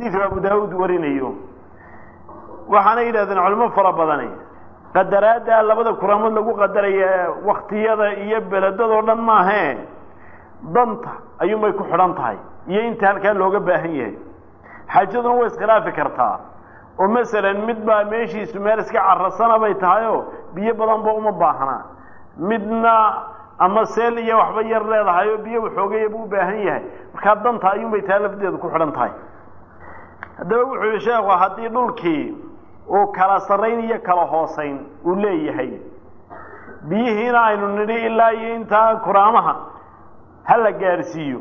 xadiidka abu daawuud warinayo waxaana yidhahdeen culimo fara badani qadaraadda labada kuraamood lagu qadaraya waktiyada iyo beledadoo dhan maahee danta ayuunbay ku xidhan tahay iyo inta halkaa looga baahan yahay xaajaduna way iskhilaafi kartaa oo masalan mid baa meeshiisu meel iska carasana bay tahayoo biyo badanba uma baahnaa midna ama seel iyo waxba yar leedahay oo biyo waxoogayaba u baahan yahay markaa danta ayuunbay taa lafdeedu ku xidhan tahay haddaba wuxuu yihi sheekhu haddii dhulkii uu kala sarrayn iyo kala hoosayn uu leeyahay biyihiina aynu nidhi ilaa iyo intaa kuraamaha ha la gaadhsiiyo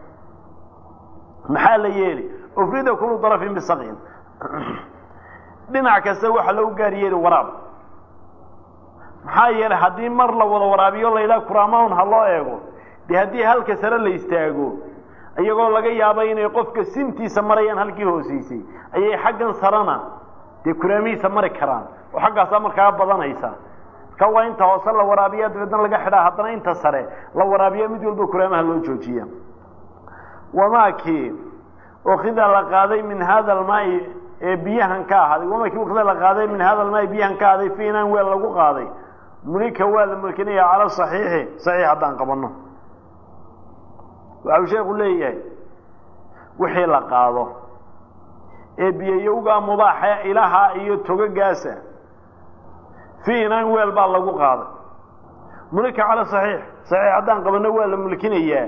maxaa la yeeli ufrida kulu darafin bisaqin dhinac kasta waxaa loogu gaar yeeli waraab maxaa yeelay haddii mar la wada waraabiyo laydhaha kuraamaun ha loo eego dee haddii halka sare la istaago iyagoo laga yaaba inay qofka sintiisa marayaan halkii hooseysay ayay xaggan sarena dee kuraamihiisa mari karaan oo xaggaasaa markaa badanaysa marka waa inta hoose la waraabiya dabeedna laga xidhaa haddana inta sare la waraabiya mid walba kuraamaha loo joojiya wamaakii ukida la qaaday min hada almaai ee biyahan ka ahaaday wamaakii ukida la qaaday min hada almaai biyahan ka ahaaday fi inaan weel lagu qaaday mulika waa la mulkinaya cala saxiixi saxiix haddaan qabanno waxau sheekhu leeyahay wixii la qaado ee biyayowgaa mubaaxa ilaha iyo togagaasa fi inaan weel baa lagu qaaday mulika cala saxiix saxiix haddaan qabanno waa la mulkinayaa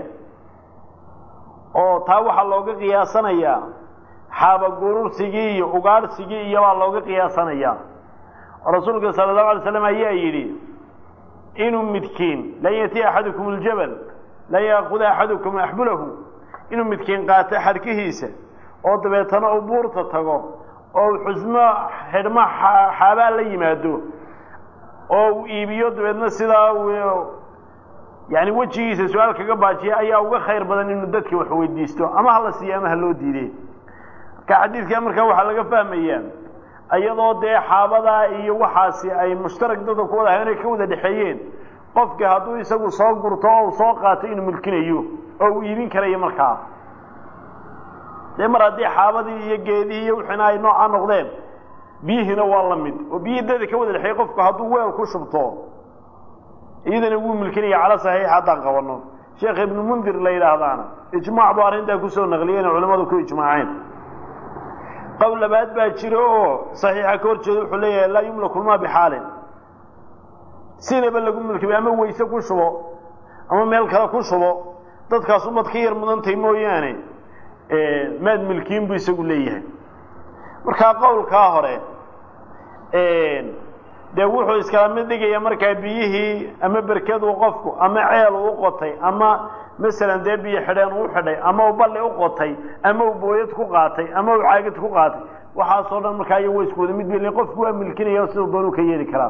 oo taa waxaa looga qiyaasanayaa xaabagurursigii iyo ugaadhsigii iyo baa looga qiyaasanayaa oo rasuulka sala allahu alay slam ayaa yidhi inuu midkiin lan yatiya axadukum aljabal lan yaakuda axadukum axbulahu inuu midkiin qaato xadhkihiisa oo dabeetana uu buurta tago oo uu xusmo xidhmo xaabaa la yimaado oo uu iibiyo dabeedna sidaa yani wejigiisa su-aal kaga baajiya ayaa uga khayr badan inuu dadka wax weydiisto ama hala siiyo ama haloo diiday marka xadiidka markaa waxaa laga fahmayaa iyadoo dee xaabadaa iyo waxaasi ay mushtarak dadka ku wada inay ka wada dhexeeyeen qofka hadduu isagu soo gurto oo uu soo qaato inuu mulkinayo oo uu iibin karayo markaa dee mar haddii xaabadii iyo geedihii iyo wixiina ay noocaa noqdeen biyihiina waa la mid oo biyihii dada ka wada dhexeeyey qofku hadduu weel ku shubto iyadana wuu mulkinaya cala saxiix haddaan qabanno sheekh ibnu mundir la yidhaahdaana ijmaac buu arrintaa kusoo naqliyeen culamadu ku ijmaaceen qowl labaad baa jiro oo saxiixa ka hor jeeda wuxuu leeyahay laa yumlaku lmaa bixaalin sinaba lagu mulkiba ama weyse ku shubo ama meel kale ku shubo dadkaas umad ka yar mudantay mooyaane maad milkiin buu isagu leeyahay markaa qowlkaa hore dee wuxuu iskala mid dhigaya markaa biyihii ama berkaduu qofku ama ceel uu qotay ama masalan dee biyo xidheen uu xidhay ama uu balli u qotay ama uu booyad ku qaatay ama uu caagid ku qaatay waxaasoo dhan markaa iyo way isku wada mid bel qofku waa milkinaya siduu doonuu ka yeeli karaa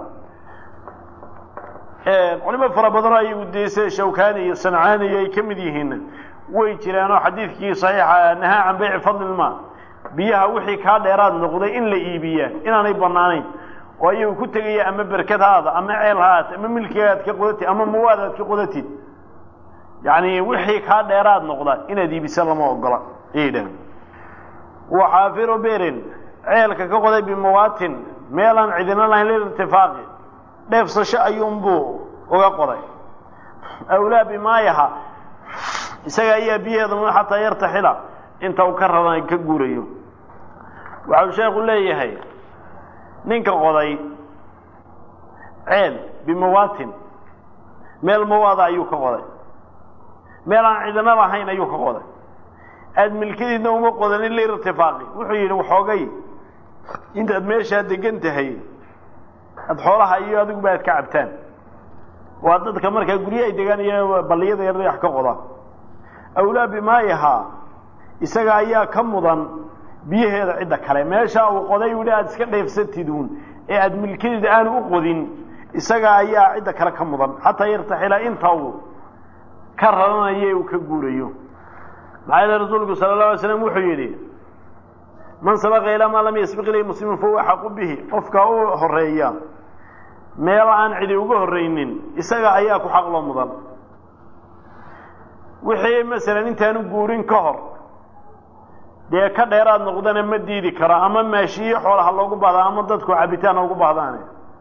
culimo fara badanoo ayagu dee sida shawkani iyo sancaani iyo ay ka mid yihiin way jiraanoo xadiidkii saxiixa nahaa can bayci fadlilma biyaha wixii kaa dheeraad noqday in la iibiyaa inaanay banaanayn oo ayagu ku tegaya ama berkad haada ama ceel haat ama milkiga aad ka qodatid ama mawaad aad ka qodatid yani wixii kaa dheeraad noqda inaad iibisa lama ogola ayay dhahan waxaafiru berin ceelka ka qoday bimawaatin meelaan cidina lahayn lilirtifaaqi dheefsasho ayuunbuu uga qoday awlaa bimaayaha isaga ayaa biyaheeda mu xataa yartaxila inta uu ka raran ka guurayo waxau sheekhu leeyahay ninka qoday ceel bimawaatin meel mawaada ayuu ka qoday meel aan cidina lahayn ayuu ka qoday aada milkadiidna uma qodanin liirtifaaqi wuxuu yidhi waxoogay intaad meeshaa degan tahay aada xoolaha iyo adiguba aad ka cabtaan waa dadka markaa guryo ay degaan iyo balliyada yar wax ka qoda awlaa bimaayahaa isaga ayaa ka mudan biyaheeda cidda kale meesha uu qoday u aada iska dheefsatid uun ee aada milkadiida aanu u qodin isaga ayaa cidda kale ka mudan xataa yartaxila inta uu ka raranayo uu ka guurayo maxaa yeele rasuulku sala allahu alay slam wuxuu yidhi man sabaqa ilaa maa lam yasbiq ilayhi muslimun fahuwa xaqu bihi qofka u horeeya meel aan cidi uga horreynin isaga ayaa ku xaqloo mudan wixii masalan intaanu guurin ka hor dee ka dheeraad noqdana ma diidi karo ama maashiyo xoolaha loogu baahda ama dadku cabitaan ugu baahdaane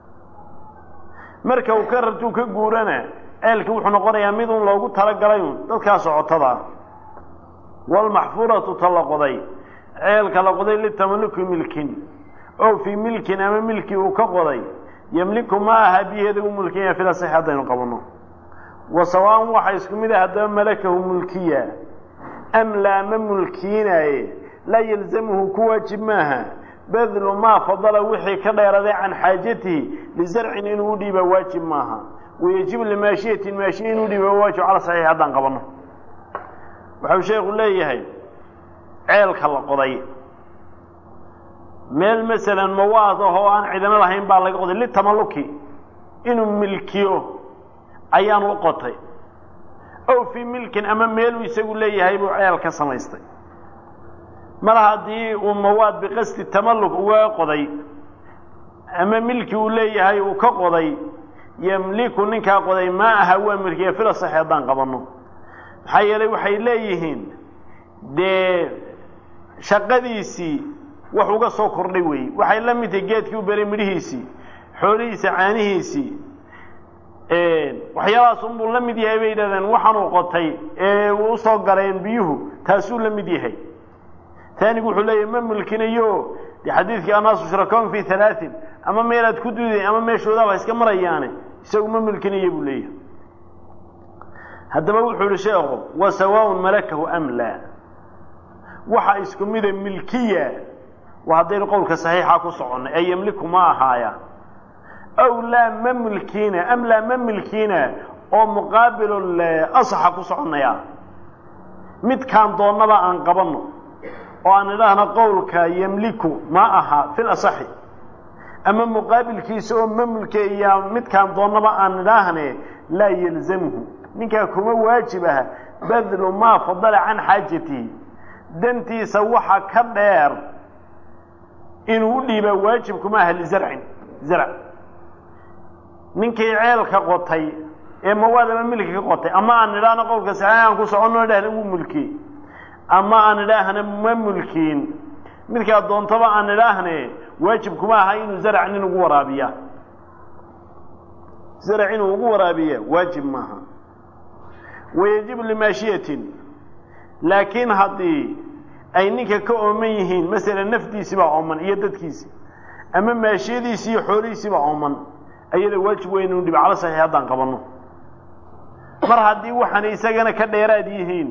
marka uu ka rartuu ka guurana ceelki wuxuu noqonayaa mid un loogu talagalay un dadkaa socotada ah walmaxfuuratu ta la qoday ceelka la qoday litamaluki milkin ow fii milkin ama milki uu ka qoday yemliku ma aha biyaheeda u mulkiya fila six haddaynu qabanno wa sawaan waxaa isku mid ah haddaba malakahu mulkiya am laa ma mulkiinaaye laa yalzamuhu ku waajib maaha badlu maa fadala wixii ka dheeraday can xaajatihi lizarcin inuu u dhiiba waajib maaha wayajibu limaashiyatin maashiya inuu dhiiba waajib cala saxiix haddaan qabanno waxau sheekhu leeyahay ceelka la qoday meel masalan mawaad ah oo aan cidino lahayn baa laga qoday litamaluki inuu milkiyo ayaan u qotay ow fii milkin ama meeluu isagu leeyahay buu ceel ka samaystay mar haddii uu mawaad biqasdi tamalluk uga qoday ama milki uu leeyahay uu ka qoday yemliku ninkaa qoday maa aha waa milkiya fila sax haddaan qabanno maxaa yeelay waxay leeyihiin dee shaqadiisii wax uga soo kordhay weeye waxay la mid tahay geedkii u beray midhihiisii xoolihiisa caanihiisii waxyaabahaas unbuu la mid yahay bay yidhahdeen waxaanuu qotay ee uu usoo galeen biyuhu taasuu la mid yahay taanigu wuxuu leeyahy ma mulkinayo de xadiidkii annaasu shurakoon fi halaain ama meelaad ku duuday ama meeshoodaaba iska marayaane isagu ma mulkinayo buu leeyahay haddaba wuxuu yihi sheekhu wa sawaaun malakahu am laa waxa isku mida milkiya waa haddaynu qowlka saxiixa ku soconnay ee yemliku ma ahaaya aw laa ma mulkiina am laa ma milkiina oo muqaabilul asaxa ku soconaya midkaan doonnaba aan qabanno oo aan idhaahno qowlka yemliku ma aha fil asaxi ama muqaabilkiisa oo ma mulkeeya midkaan doonnaba aan idhaahne laa yalzamhu ninkaa kuma waajib ah badlu maa fadala can xaajatihi dantiisa waxa ka dheer inuu u dhiibaa waajib kuma aha lizarcin zarc ninkii ceelka qotay ee mawaad ama milki ka qotay ama aan idhaahno qowlka saxiix aan ku soconno idhahna wuu mulkiyey ama aan idhaahna ma mulkiin midkaa doontaba aan idhaahne waajib kuma aha inuu zarc nin ugu waraabiya zarc inuu ugu waraabiya waajib maaha wayajibu limaashiyatin laakiin haddii ay ninka ka ooman yihiin masalan nafdiisibaa ooman iyo dadkiisi ama maashiyadiisi iyo xoolihiisibaa ooman ayada waajib weyn inu dhiba cala saxiix haddaan qabanno mar haddii waxaana isagana ka dheeraad yihiin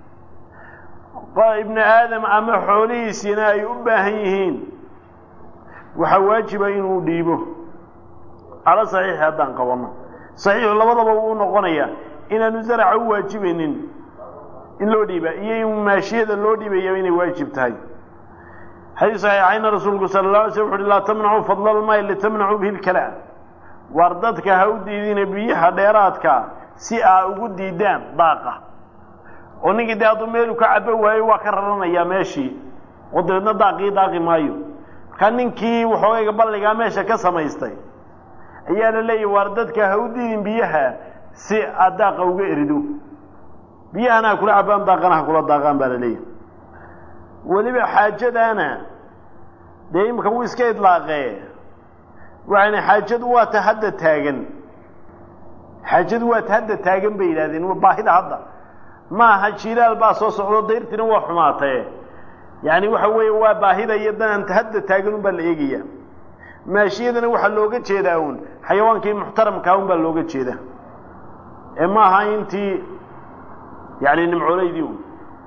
ibnu aadam ama xoolihiisiina ay u baahan yihiin waxaa waajiba inuu dhiibo cala saxiixi haddaan qabanno saxiixu labadaba wuu noqonayaa inaanu zaraca u waajibaynin in loo dhiiba iyo in maashiyada loo dhiibaya inay waajib tahay xadiis saxiixayna rasuulku sala la alay slam wuxu uhi laa tamnacuu fadla almaay litamnacuu bihi lkalaa waar dadka ha u diidina biyaha dheeraadka si aa ugu diidaan daaqa oo ninkii dee hadduu meelu ka cabo waayo waa ka raranayaa meeshii oo dabeedna daaqii daaqi maayo markaa ninkii waxoogayga balligaa meesha ka samaystay ayaa la leeyahy waar dadka ha u diidin biyaha si aad daaqa uga erido biyahana ha kula cabaan daaqana ha kula daaqaan baa la leeyahy weliba xaajadaana dee imika wuu iska idlaaqee waxayna xaajadu waa ta hadda taagan xaajadu waa ta hadda taagan bay yidhahdeen baahida hadda ma aha jilaal baa soo socdo dayrtina waa xumaatee yani waxa weeye waa baahida iyo dananta hadda taagan un baa la eegaya maashiyadana waxaa looga jeedaa un xayawaankii muxtaramkaa un baa looga jeedaa ee ma aha intii yani nimcooleydii un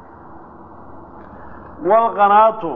walqanaatu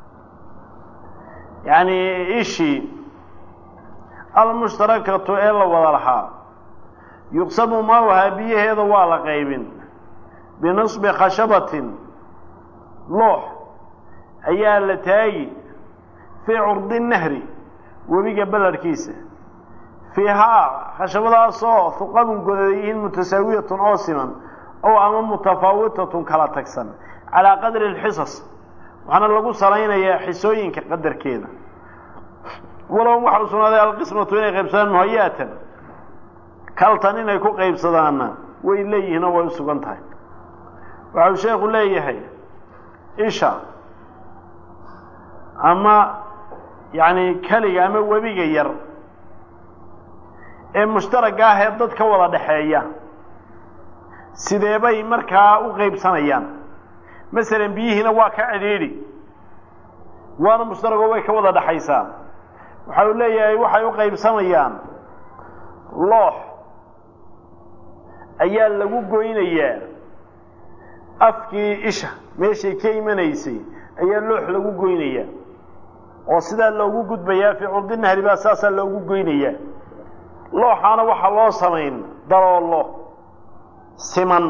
yani ishii almushtarakatu ee la wada lahaa yuqsamu maawaha biyaheeda waa la qaybin binasbi khashabatin loox ayaa la taagi fii curdi nahri webiga ballarhkiisa fiihaa khashabadaasoo huqabun godayihiin mutasaawiyatun oo siman oo ama mutafaawitatun kala tagsan calaa qadri alxisas waxaana lagu salaynayaa xisooyinka qadarkeeda walow waxa u sugnaaday alqismatu inay qaybsadaan muhayaatan kaltan inay ku qaybsadaanna way leeyihiin oo way u sugan tahay waxau sheekhu leeyahay isha ama yacni keliga ama webiga yar ee mushtaragga ah ee dad ka wada dhexeeya sidee bay markaa u qaybsanayaan masalan biyihiina waa ka cidhiidhi waana mushtaragoo way ka wada dhexaysaa waxa uu leeyahay waxay u qaybsamayaan loox ayaa lagu goynayaa afkii isha meeshay ka imanaysay ayaa loox lagu goynayaa oo sidaa loogu gudbayaa fii curdi nahri baa saasaa loogu goynayaa looxaana waxaa loo samayn daloolo siman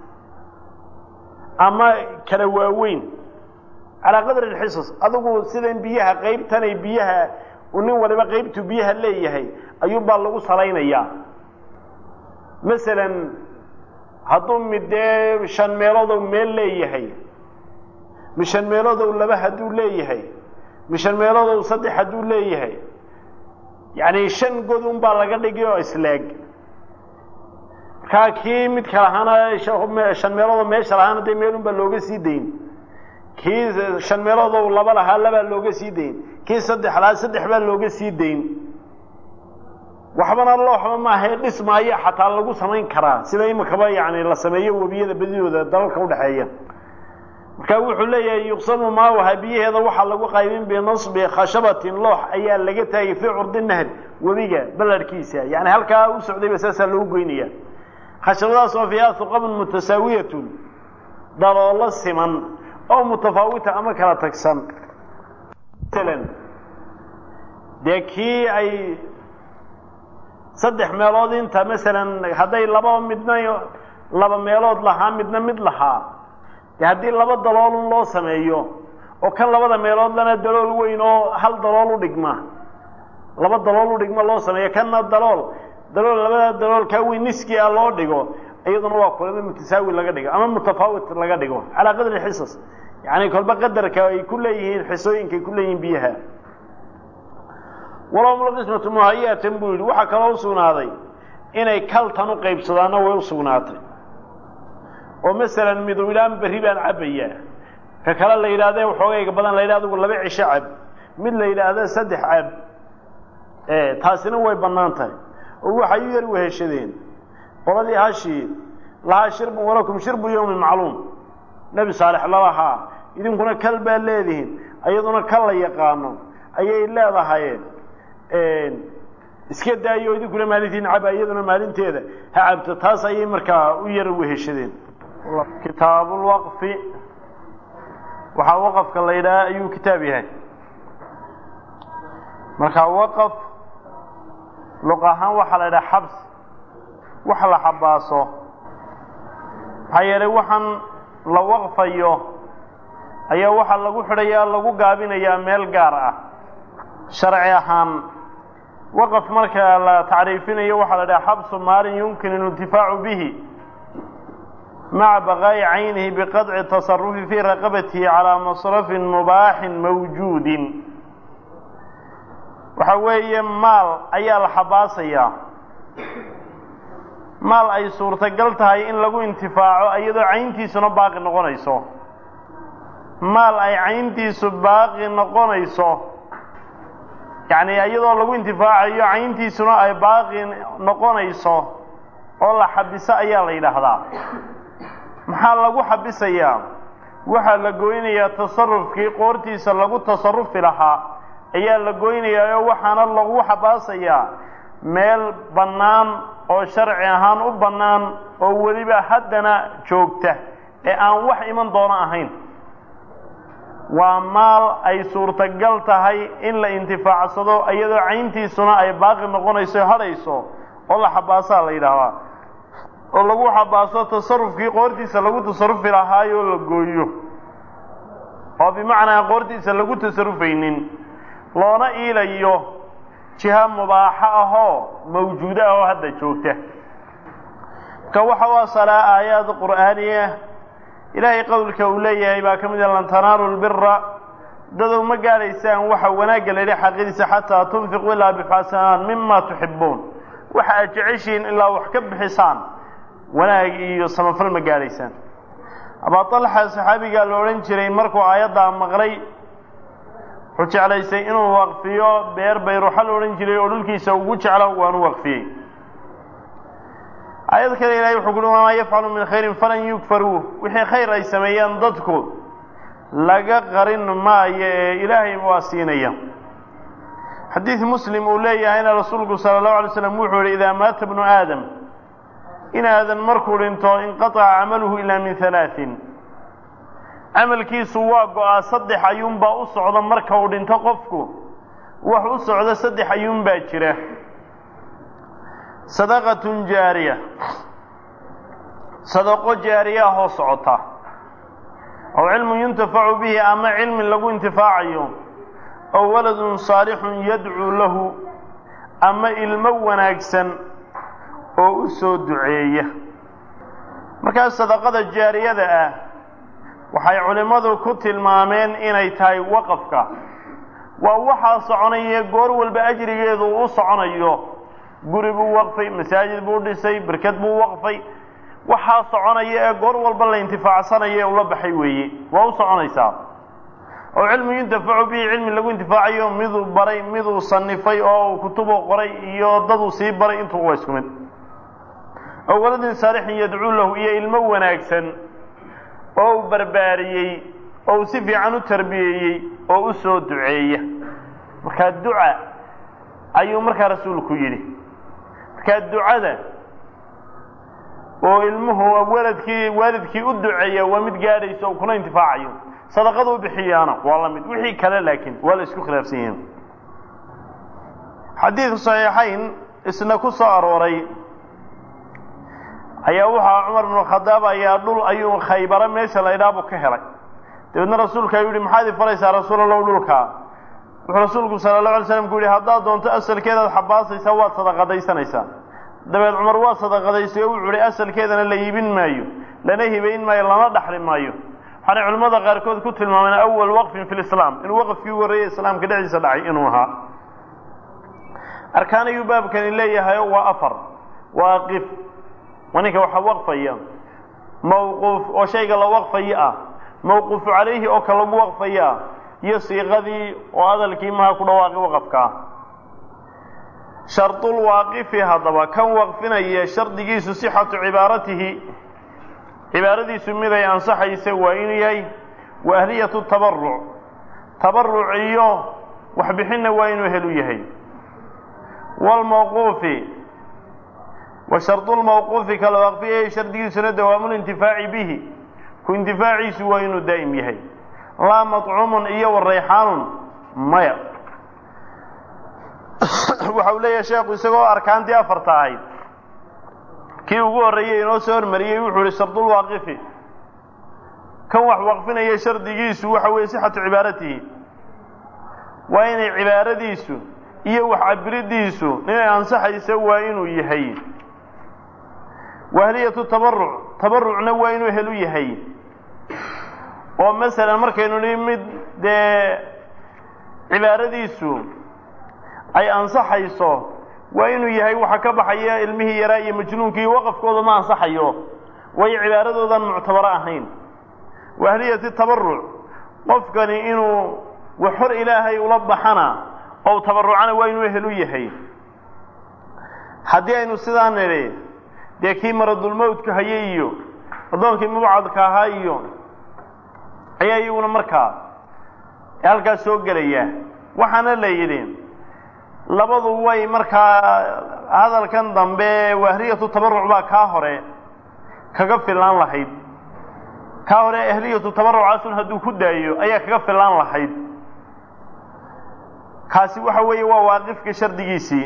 ama kala waaweyn calaa qadri alxisas adigu sidan biyaha qaybtanay biyaha nin waliba qaybtu biyaha leeyahay ayuunbaa lagu salaynayaa masalan hadduu mid dee shan meeloodow meel leeyahay mi shan meeloodow laba hadduu leeyahay mi shan meeloodow saddex hadduu leeyahay yacni shan god un baa laga dhigi oo isleeg markaa kii mid ka lahaana shan meeloodoo meesha lahaana dee meelun baa looga sii dayn kii shan meeloodow laba lahaa labaa looga sii dayn kii saddex lahaa saddex baa looga sii dayn waxbana looxba maahae dhismaayo xataa lagu samayn karaa sida imikaba yani la sameeyo webiyada badidooda dalalka udhexeeya marka wuxuu leeyahay yuqsamu maawaha biyaheeda waxaa lagu qaybin binasbi khashabatin loox ayaa laga taagay fii curdi nahri webiga balarhkiisa yani halkaa u socdayba saasaa loogu goynaya khashabadaas oo fiiha huqabun mutasaawiyatun daloolo siman oo mutafaawita ama kala tagsan masalan dee kii ay saddex meelood inta masalan hadday laba midna laba meelood lahaa midna mid lahaa dee haddii laba daloolun loo sameeyo oo kan labada meelood lana dalool weyn oo hal dalool u dhigma laba dalool u dhigma loo sameeyo kanna dalool dalool labada dalool kaa weyn niski a loo dhigo iyaduna waa kulama mutasaawi laga dhigo ama mutafaawit laga dhigo calaa qadri xisas yani kolba qadarka ay ku leeyihiin xisooyinka ay ku leeyihiin biyaha walahum qismatu muhayatan buu yidhi waxaa kaloo usugnaaday inay kaltan u qaybsadaanna way usugnaatay oo masalan midu idhaan berri baan cabbayaa ka kale la yidhaahde waxoogayga badan la yidhah adigu laba cisho cab mid la yidhaahda saddex cab taasina way bannaan tahay oo waxay u yar weheshadeen qoladii hashii lahaa shirbun walakum shirbu yawmin macluum nebi saalex lalahaa idinkuna kal baa leedihiin iyaduna kal la yaqaano ayay leedahayeen iska daayo idinkuna maalintiin caba iyaduna maalinteeda ha cabto taas ayay markaa u yar weheshadeen kitaabulwaqfi waxaa waqafka la yidhaha ayuu kitaab yahay marka waqaf luq ahaan waxaa la yidhaha xabs wax la xabaaso maxaa yeelay waxaan la waqfayo ayaa waxaa lagu xidhayaa lagu gaabinayaa meel gaar ah sharci ahaan waqaf marka la tacriifinayo waxaa la dhaha xabsu maalin yumkin اlintifaacu bihi maca baqaa'i caynihi biqadci tasarufi fii raqabatihi calaa masrafin mubaaxin mawjuudin waxa weeye maal ayaa la xabaasayaa maal ay suurtagal tahay in lagu intifaaco iyadoo cayntiisuna baaqi noqonayso maal ay cayntiisu baaqi noqonayso yacni iyadoo lagu intifaacayo cayntiisuna ay baaqi noqonayso oo la xabiso ayaa la yidhaahdaa maxaa lagu xabisayaa waxaa la goynayaa tasarufkii qoortiisa lagu tasarufi lahaa ayaa la goynayaa oo waxaana lagu xabaasayaa meel bannaan oo sharci ahaan u bannaan oo weliba haddana joogta ee aan wax iman doono ahayn waa maal ay suurtagal tahay in la intifaacsado iyadoo cayntiisuna ay baaqi noqonayso hadhayso oo la xabaasaa la yidhaahdaa oo lagu xabaaso tasarufkii qoortiisa lagu tasarufi lahaayoo la gooyo oo bimacnaa qoortiisa lagu tasarufaynin loona iilayo jiha mubaaxo ahoo mawjuudo ah oo hadda joogta ka waxa u asalaa aayaad qur'aaniya ilaahay qowlka uu leeyahay baa ka mid a lan tanaalu lbira dadow ma gaadhaysaan waxa wanaagga layidhi xaqidiisa xataa tunfiquu ilaa bixasanaan mima tuxibuun waxa aad jeceshihiin ilaa wax ka bixisaan wanaag iyo samafal ma gaadhaysaan abaa talxa saxaabigaa la odhan jiray markuu aayaddaa maqlay wuxuu jeclaystay inuu waqfiyo beer bayruuxa la odhan jiray oo dhulkiisa ugu jeclo waanu waqfiyey aayad kale ilahay wuxuu kuhi wamaa yafcalu min khayrin falan yugfaruu wixii khayr ay sameeyaan dadku laga qarin maayo ee ilaahay waa siinaya xadiid muslim uu leeyahayna rasuulku sala allahu alay slam wuxuu yihi idaa maata bnu aadam in aadan markuu dhinto inqataca camaluhu ilaa min halaatin camalkiisu waa go-aa saddex ayuunbaa u socda marka uu dhinto qofku wax u socda saddex ayuunbaa jira sadaqatun jaariya sadaqo jaariya ahoo socota aw cilmun yuntafacu bihi ama cilmi lagu intifaacayo ow waladun saalixun yadcuu lahu ama ilmo wanaagsan oo u soo duceeya markaas sadaqada jaariyada ah waxay culimmadu ku tilmaameen inay tahay waqafka waa waxaa soconaya goor walba ajrigeedu uu u soconayo guri buu waqfay masaajid buu dhisay berked buu waqfay waxaa soconaya ee goor walba la intifaacsanayo ee ula baxay weeye waa u soconaysaa oo cilmi yuntafacu bihi cilmi lagu intifaacayo miduu baray miduu sanifay oo kutubuu qoray iyo daduu sii baray intuu waa isku mid oo waladin saalixin yadcuu lahu iyo ilmo wanaagsan oo uu barbaariyey oo uu si fiican u tarbiyeeyey oo u soo duceeya markaa duca ayuu markaa rasuulku yidhi markaa ducada oo ilmuhu waladkii waalidkii u duceeya waa mid gaadhaysa oo kuna intifaacayo sadaqada u bixiyaana waa la mid wixii kale laakiin waa la isku khilaafsan yihiin xadiidku saxiixayn isna ku soo arooray ayaa waxaa cumar bnu khadaab ayaa dhul ayuu khaybaro meesha la idhaabu ka helay dabeedna rasuulka ayuu yihi maxaad ifaraysaa rasuul allow dhulkaa wuxuu rasuulku sala allahu alay slam ku yihi haddaad doonto asalkeedaad xabaasaysaa waad sadaqadaysanaysaa dabeed cumar waa sadaqadaystay oo wuxuu ihi asalkeedana la iibin maayo lana hibayn maayo lana dhaxli maayo waxaanay culimmada qaarkood ku tilmaameen awal waqfin fi lislaam inuu waqfkii ugu horreeyey islaamka dhexdiisa dhacay inuu ahaa arkaan ayuu baabkani leeyahay waa afar waaqif waa ninka waxa waqfaya mawquuf oo shayga la waqfayo ah mawquufu calayhi oo ka lagu waqfayo ah iyo siiqadii oo hadalkii maha ku dhawaaqi waqafka ah shardul waaqifi haddaba kan waqfinaya shardigiisu sixatu cibaaratihi cibaaradiisu miday ansaxaysa waa inuu yahay wa ahliyatu tabaruc tabaruc iyo waxbixinna waa inuu helu yahay wlmawquufi wa shardulmawquufi kala waqfiyay shardigiisuna dawaamulintifaaci bihi ku intifaaciisu waa inuu daa'im yahay laa maطcuumun iyo warayxaanun maya waxa uu leeyahay sheekhu isagoo arkaantii afarta ahayd kii ugu horreeyey inoo soo hormariyey wuxuu ihi shardulwaaqifi kan wax waqfinaya shardigiisu waxa weeye sixatu cibaaratihi waa inay cibaaradiisu iyo wax cabiridiisu inay ansaxaysa waa inuu yahay wahliyatu tabaruc tabarucna waa inuu helu yahay oo masalan markaynu nihi mid dee cibaaradiisu ay ansaxayso waa inuu yahay waxa ka baxaya ilmihii yaraa iyo majnuunkii waqafkooda ma ansaxayo waayo cibaaradoodan muctabaro ahayn waahliyati tabaruc qofkani inuu wax hor ilaahay ula baxana oo tabarucana waa inuu helu yahay haddii aynu sidaa nidhi dee kii maradulmowtka hayay iyo addoonkii mubcadka ahaa iyo ayaa iyaguna markaa halkaas soo gelaya waxaana la yidhi labadu way markaa hadalkan dambe waahliyatu tabaruc baa kaa hore kaga filaan lahayd kaa hore ahliyatu tabarucaasun hadduu ku daayo ayaa kaga filaan lahayd kaasi waxa weeye waa waaqifka shardigiisii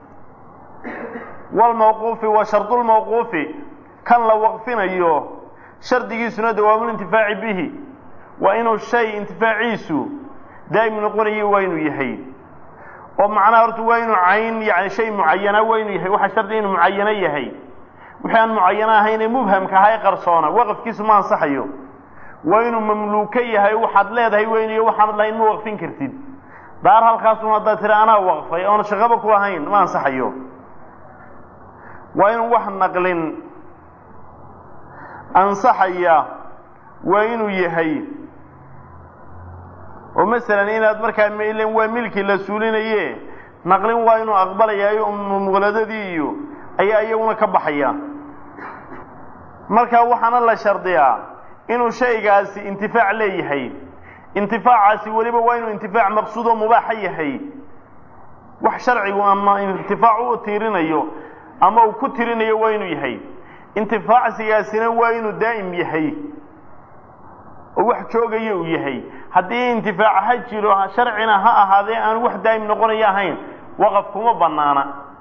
walmawquufi wa shardulmawquufi kan la waqfinayo shardigiisuna dawaamulintifaaci bihi waa inuu shay intifaaciisu daa'im noqonayo waa inuu yahay oo macnaha horta waa inuu cayn yani shay mucayana waa inuu yahay waxaa shardi inuu mucayano yahay wixii aan mucayano ahaynee mubhamka ahaa ee qarsoona waqafkiisu ma ansaxayo waa inuu mamluuko yahay waxaad leedahay weyniyo waxaanad lahayn ma waqfin kartid daar halkaasun haddaad tiri anaa waqfay oona shaqaba ku lahayn ma ansaxayo waa inuu wax naqlin ansaxaya waa inuu yahay oo masalan inaad markaa mailen waa milkii la suulinaye naqlin waa inuu aqbalayaayo muqladadii iyo ayaa iyaguna ka baxaya marka waxaana la shardiyaa inuu shaygaasi intifaac leeyahay intifaacaasi weliba waa inuu intifaac maqsuud oo mubaaxa yahay wax sharcigu ama intifaac u tiirinayo ama uu ku tirinayo waa inuu yahay intifaacsigaasina waa inuu daa'im yahay oo wax joogaya uu yahay haddii intifaac ha jiro sharcina ha ahaadee aan wax daa'im noqonayo ahayn waqaf kuma banaana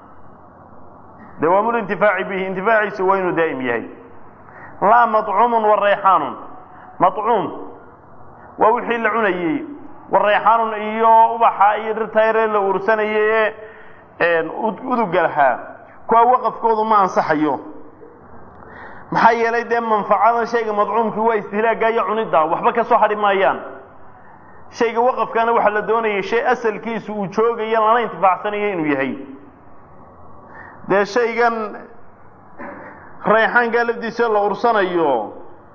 dawaamul intifaaci bihi intifaaciisa waa inuu daa'im yahay laa maطcuumun wa rayxaanun maطcuum waa wixii la cunayey wa rayxaanun iyo ubaxa iyo dhirtayre la uursanayay ee uduga lahaa kuwa waqafkoodu ma ansaxayo maxaa yeelay dee manfacadan shayga madcuumkii waa istihlaaga iyo cunidda waxba ka soo hadhi maayaan shayga waqafkana waxaa la doonayay shay asalkiisu uu joogayo lana intifaacsanayo inuu yahay dee shaygan rayxaankaa lafdiisa la ursanayo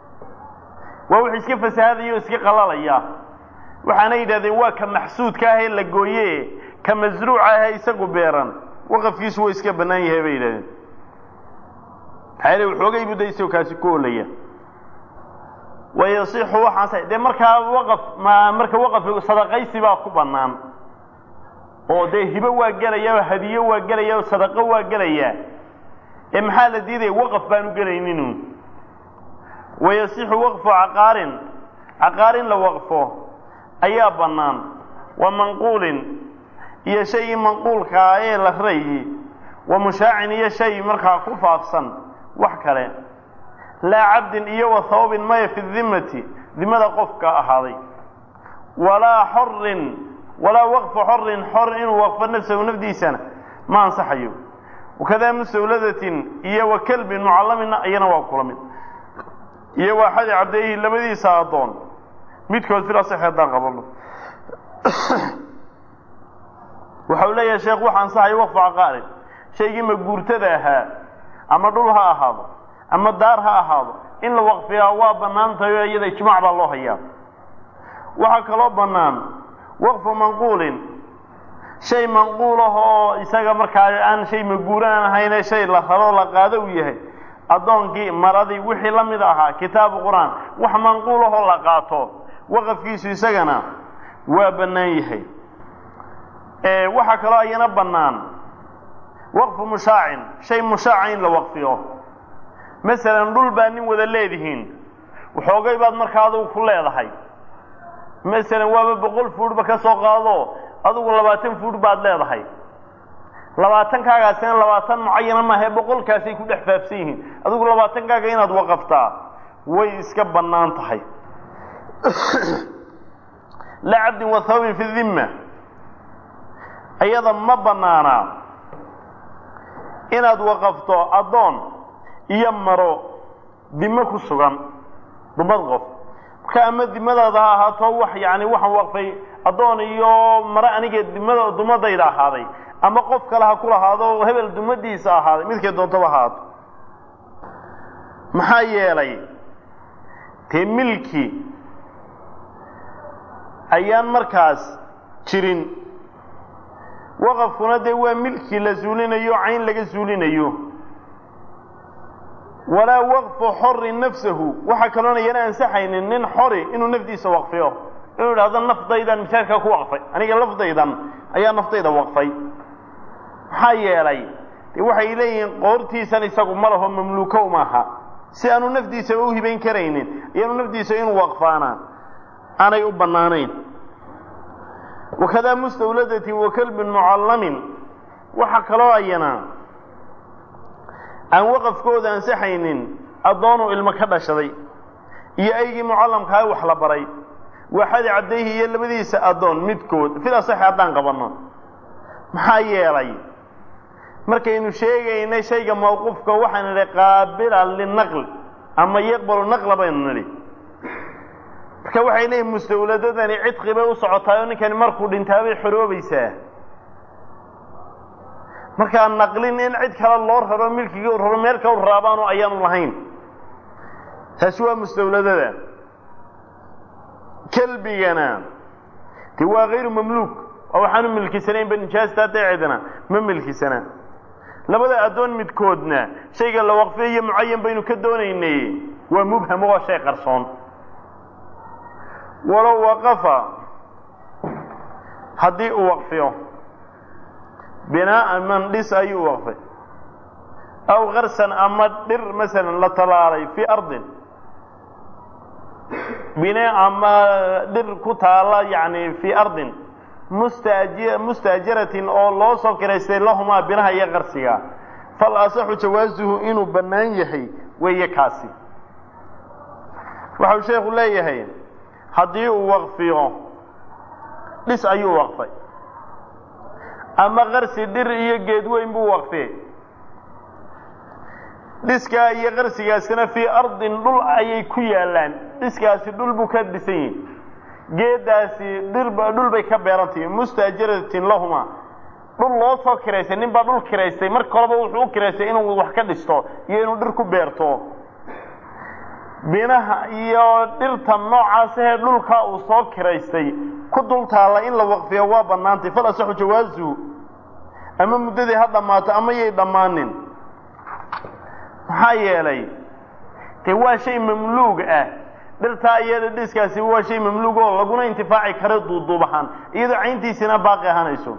waa wix iska fasahaadaya o iska qalalaya waxaana yidhahdeen waa ka maxsuudka ah ee la gooye ka masruuca ah ee isagu beeran waqafkiisu waa iska bannaan yahay bay yidhahdeen maxaa yeele waxoogay buu da isagoo kaasi ku olaya wayasixu waxaas dee markaa waqaf ma marka waqaf sadaqaysi baa ku bannaan oo dee hibo waa gelaya oo hadiyo waa gelaya oo sadaqo waa gelaya ee maxaa la diidaya waqaf baanu gelayninu wayasixu waqfu caqaarin caqaarin la waqfo ayaa bannaan wa manquulin iyo shaygii manquulkaa ee la rayi wa mushaacin iyo shay markaa ku faafsan wax kale laa cabdin iyo wa hawbin maya fi dimmati dimada qofka ahaaday walaa xorin walaa waqfu xorin xor inuu waqfo nafsahu nafdiisana ma ansaxayo wakadaa mustawladatin iyo wa kelbin mucallaminna iyana waa kula mid iyo waa xadi cabdeehi labadiisa addoon midkood fil asaxi haddaan qabano waxa uu leeyahay sheekh waxa ansaxayo waqfu caqaarin shaygii maguurtada ahaa ama dhul ha ahaado ama daar ha ahaado in la waqfiyaa waa bannaan tahay oo iyada ijmaac baa loo hayaa waxaa kaloo bannaan waqfu manquulin shay manquul ah oo isaga markaa aan shay maguuraan ahayne shay la rabo la qaado uu yahay addoonkii maradii wixii la mid ahaa kitaabu qur-aan wax manquul ahoo la qaato waqafkiisu isagana waa bannaan yahay waxaa kaloo ayana bannaan waqfu mushaacin shay mushaaca in la waqfiyo masalan dhul baa nin wada leedihiin waxoogay baad markaa adugu ku leedahay masalan waaba boqol fuudhba ka soo qaado adugu labaatan fuudh baad leedahay labaatankaagasina labaatan mucayana maahae boqolkaasay ku dhex faafsan yihiin adigu labaatankaaga inaad waqaftaa way iska bannaan tahay la cabdin wa hawbin fi dimma iyada ma bannaanaa inaad waqafto addoon iyo maro dimo ku sugan dumad qof marka ama dimadaada ha ahaato wax yani waxaan waqfay addoon iyo maro aniga dimada dumadayda ahaaday ama qof kale ha ku lahaado hebel dumadiisa ahaaday midkay doontaba ahaato maxaa yeelay dee milki ayaan markaas jirin waqafkuna dee waa milki la suulinayo cayn laga suulinayo walaa waqfu xorin nafsahu waxaa kaloona yana ansaxaynin nin xori inuu nafdiisa waqfiyo inuu idhahdo naftaydan misaajkaa ku waqfay aniga lafdaydan ayaa naftayda waqfay maxaa yeelay dee waxay leeyihiin qoortiisan isagu ma laho mamluuko maaha si aanu nafdiisaba u hibayn karaynin ayaanu nafdiisa inuu waqfaana aanay u bannaanayn wakadaa mustawladatin wa kalbin mucallamin waxaa kaloo ayana aan waqafkooda ansaxaynin addoonuu ilmo ka dhashaday iyo aygii mucallamkaha wax la baray waxadi caddayhi iyo labadiisa addoon midkood fil asaxi haddaan qabanno maxaa yeelay markaynu sheegaynay shayga mawquufka waxaan nidhi qaabila linaql ama yaqbalu naqla baynu nidhi marka waxay leeyihin mustawladadani cidqi bay u socotaay oo ninkani markuu dhintaabay xoroobaysaa markaa naqlin in cid kale loo raro milkigii u raro meel kale u raabaanu ayaanu lahayn taasi waa mustawladada kelbigana dee waa hayru mamluuk oo waxaanu milkisanaynba nijaasta daceedana ma milkisanaa labada addoon midkoodna shayga la waqfiyayo mucayan baynu ka doonaynay waa mubham oo shay qarsoon walow waqafa haddii uu waqfiyo binaa'a man dhis ayuu waqfay aw karsan ama dhir masalan la talaalay fii ardin bine ama dhir ku taala yani fii ardin mustaji mustaajaratin oo loo soo kiraystay lahumaa binaha iyo qarsiga fal asaxu jawaasuhu inuu bannaan yahay weeye kaasi waxau sheekhu leeyahay haddii uu waqfiyo dhis ayuu waqfay ama qarsi dhir iyo geed weyn buu waqfiyey dhiskaa iyo qarsigaasina fii ardin dhul ayay ku yaallaan dhiskaasi dhul buu ka dhisan yihi geedaasi dhirba dhul bay ka beerantahi mustaajaratin lahuma dhul loo soo kiraystay nin baa dhul kiraystay marka horeba wuxuu u kiraystay inuu wax ka dhisto iyo inuu dhir ku beerto binaha iyo dhirta noocaasahee dhulka uu soo kiraystay ku dul taalla in la waqfiyo waa bannaantay fal asaxu jawaasuhu ama muddadii ha dhammaato ama yay dhammaanin maxaa yeelay dee waa shay mamluug ah dhirtaa iyada dhiskaasi waa shay mamluug oo laguna intifaaci karo duuduub ahaan iyadoo cayntiisina baaqi ahaanayso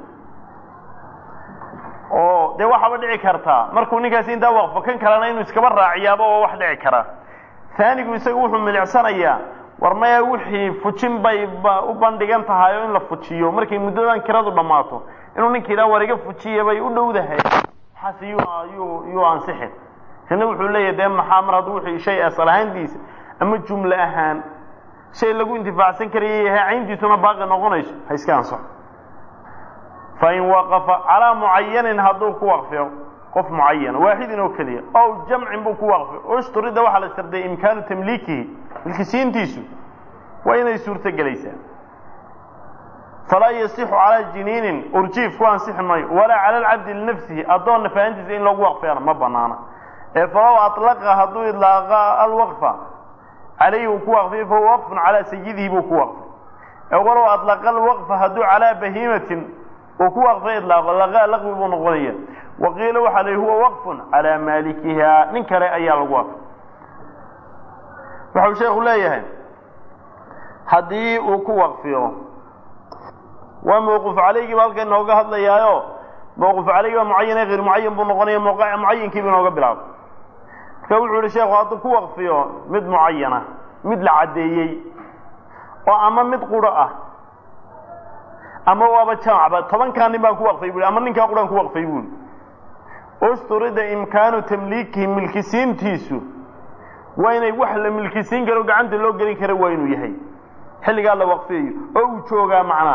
oo dee waxaaba dhici kartaa markuu ninkaasi intaa waqfo kan kalena inuu iskaba raaciyaaba oo wax dhici kara aanigu isagu wuxuu milicsanayaa war maya wixii fujin bay u bandhigan tahay oo in la fujiyo markay muddadan kiradu dhammaato inuu ninka yidhaha war iga fujiya bay u dhowdahay waxaas yuu yuu ansixin kana wuxuu leeyahay dee maxaa mar hadduu wixii shay asal ahaantiisa ama jumle ahaan shay lagu intifaacsan karaya yahay cayntiisuna baaqi noqonayso ha iska ansaxo fain waqafa calaa mucayanin hadduu ku waqfiyo qof mucayana waaxidin oo keliya ow jamcin buu ku waqfiyo ushturida waxaa la sharday imkaanu tamliikihi milkisiintiisu waa inay suurto gelaysaa falaa yasixu calaa jiniinin urjiif ku ansixi maayo walaa cala alcabdi linafsihi addoon nafahantiisa in lagu waqfiyana ma banaana ee falow alaqa hadduu idlaaqa alwaqfa calayhi uu ku waqfiyo fahuwa waqfun calaa sayidihi buu ku waqfay ee walow adlaqa alwaqfa hadduu calaa bahiimatin uu ku waqfay idlaaqo laqa laqwi buu noqonaya waqiila waxaa la huwa waqfun calaa maalikiha nin kale ayaa lagu waqfay waxau sheekhu leeyahay haddii uu ku waqfiyo waa mawquuf calaygiiba halka inooga hadlayaayo mawquuf calaygi baa mucayane hayr mucayan buu noqonaya mucayinkiiba inooga bilaabo marka wuxuu yihi sheekhu hadduu ku waqfiyo mid mucayana mid la caddeeyey oo ama mid quro ah ama waaba jamacba tobankaa nin baan ku waqfay bui ama ninkaa quraan ku waqfay buuli usturida imkaanu tamliikihi milkisiintiisu waa inay wax la milkisiin karo gacanta loo gelin kara waa inuu yahay xilligaa la waqfiyayo oo uu joogaa macnaa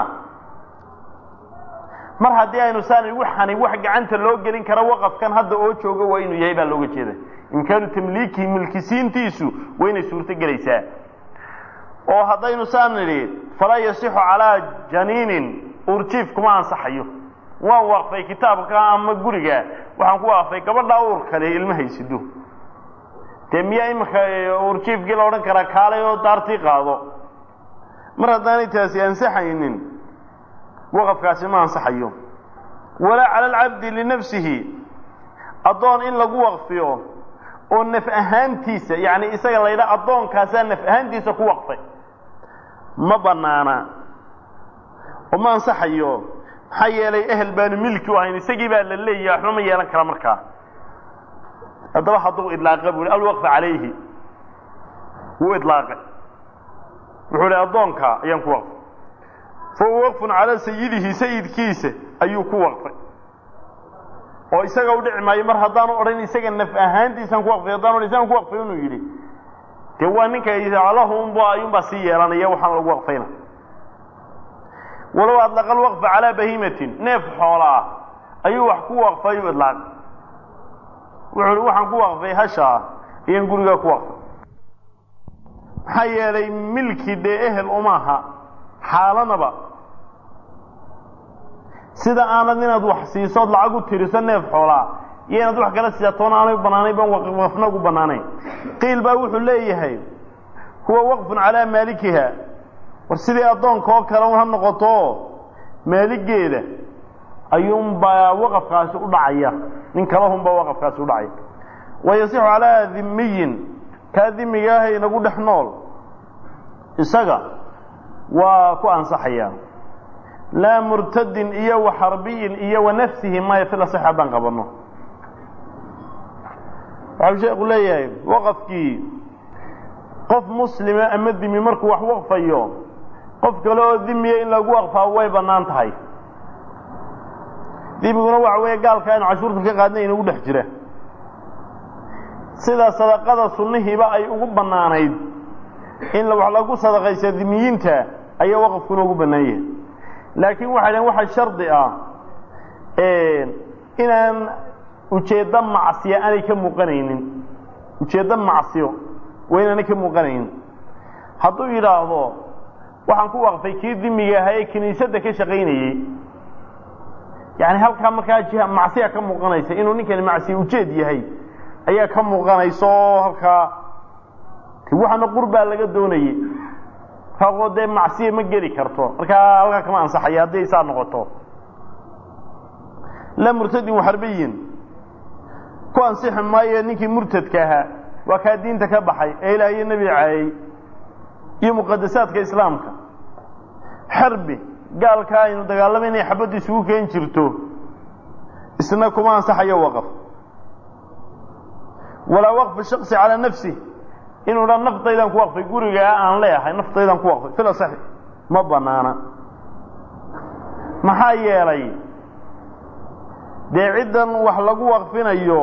mar haddii aynu saana waxani wax gacanta loo gelin kara waqafkan hadda oo jooga waa inuu yahay baa looga jeeda imkaanu tamliikihi milkisiintiisu waa inay suurto gelaysaa oo haddaynu saan nidhi falaa yasixu calaa janiinin urjiif kuma ansaxayo waan waqfay kitaabka ama guriga waxaan ku waqfay gabadhaa uur kale ilma haysido dee miyaa iminka urjiifkii la odhan karaa kaalay oo daartii qaado mar haddaanay taasi ansaxaynin waqafkaasi ma ansaxayo walaa cala alcabdi linafsihi addoon in lagu waqfiyo oo naf ahaantiisa yacni isaga la ydhaha addoonkaasaa naf ahaantiisa ku waqfay ma banaana oo ma ansaxayo maxaa yeelay ehel baanu milki u ahayn isagii baa la leeyahay waxba ma yeelan kara markaa haddaba hadduu idlaaqa bu alwaqfa calayhi wuu idlaaqay wuxuu hi addoonka ayaan ku waqfay fahuwa waqfun calaa sayidihi sayidkiisa ayuu ku waqfay oo isaga u dhici maayo mar haddaanu odhan isaga naf ahaantiisaan ku waqfay haddaan odhan isagan ku waqfay inuu yidhi dee waa ninka alahumba ayuunbaa sii yeelanaya waxaan lagu waqfayna walow adlaqa alwaqfa calaa bahiimatin neef xoola ah ayuu wax ku waqfay u idlaaq wuxuu hi waxaan ku waqfay hashaa iyan gurigaa ku waqfay maxaa yeelay milki dee ehel umaaha xaalanaba sida aanad inaad wax siisood lacag u tiriso neef xoolaa iyo inaad wax kala siisatoona aanay banaanayn baan waqfna ugu banaanayn qiil baa wuxuu leeyahay huwa waqfun calaa maalikiha war sidii addoonka oo kale ha noqoto maaligeeda ayuunbaa waqafkaasi u dhacaya nin kalahunbaa waqafkaasi u dhacaya wayasixu calaa dhimiyin kaa dhimiga ah inagu dhex nool isaga waa ku ansaxaya laa murtadin iyo wa xarbiyin iyo wa nafsihi maya fil asix haddaan qabano waxau sheeku leeyahay waqafkii qof muslima ama dimi markuu wax waqfayo qof kale oo dimiya in lagu waqfaa way bannaan tahay dimiguna waxa weeye gaalka aynu cashuurta ka qaadnay inagu dhex jira sida sadaqada sunnihiiba ay ugu bannaanayd in wax lagu sadaqaysa dimiyiinta ayaa waqafkuna ugu bannaan yahay laakiin waxay dhaheen waxa shardi ah inaan ujeeddo macsiya aanay ka muuqanaynin ujeeddo macsiyo waa inaanay ka muuqanaynin hadduu yidhaahdo waxaan ku waqfay kii dimiga ahaa ee kiniisadda ka shaqaynayey yani halkaa markaa jiha macsiya ka muuqanaysa inuu ninkani macsiya ujeed yahay ayaa ka muuqanaysa oo halkaa waxaana qurbaa laga doonayey markaa dee macsiya ma geli karto markaa halkaa kama ansaxaya hadday saa noqoto la murtadin waxarbiyin ku ansixi maayo ninkii murtadka ahaa waa kaa diinta ka baxay ee ilaah iyo nebi caayey iyo muqadasaadka islaamka xarbi gaalkaa aynu dagaalama inay xabaddu isugu keen jirto isna kuma ansaxayo waqaf walaa waqfi shaksi calaa nafsi inuu dha naftaydaan ku waqfay gurigaa aan leeyahay naftaydaan ku waqfay fil asaxi ma banaana maxaa yeelay dee ciddan wax lagu waqfinayo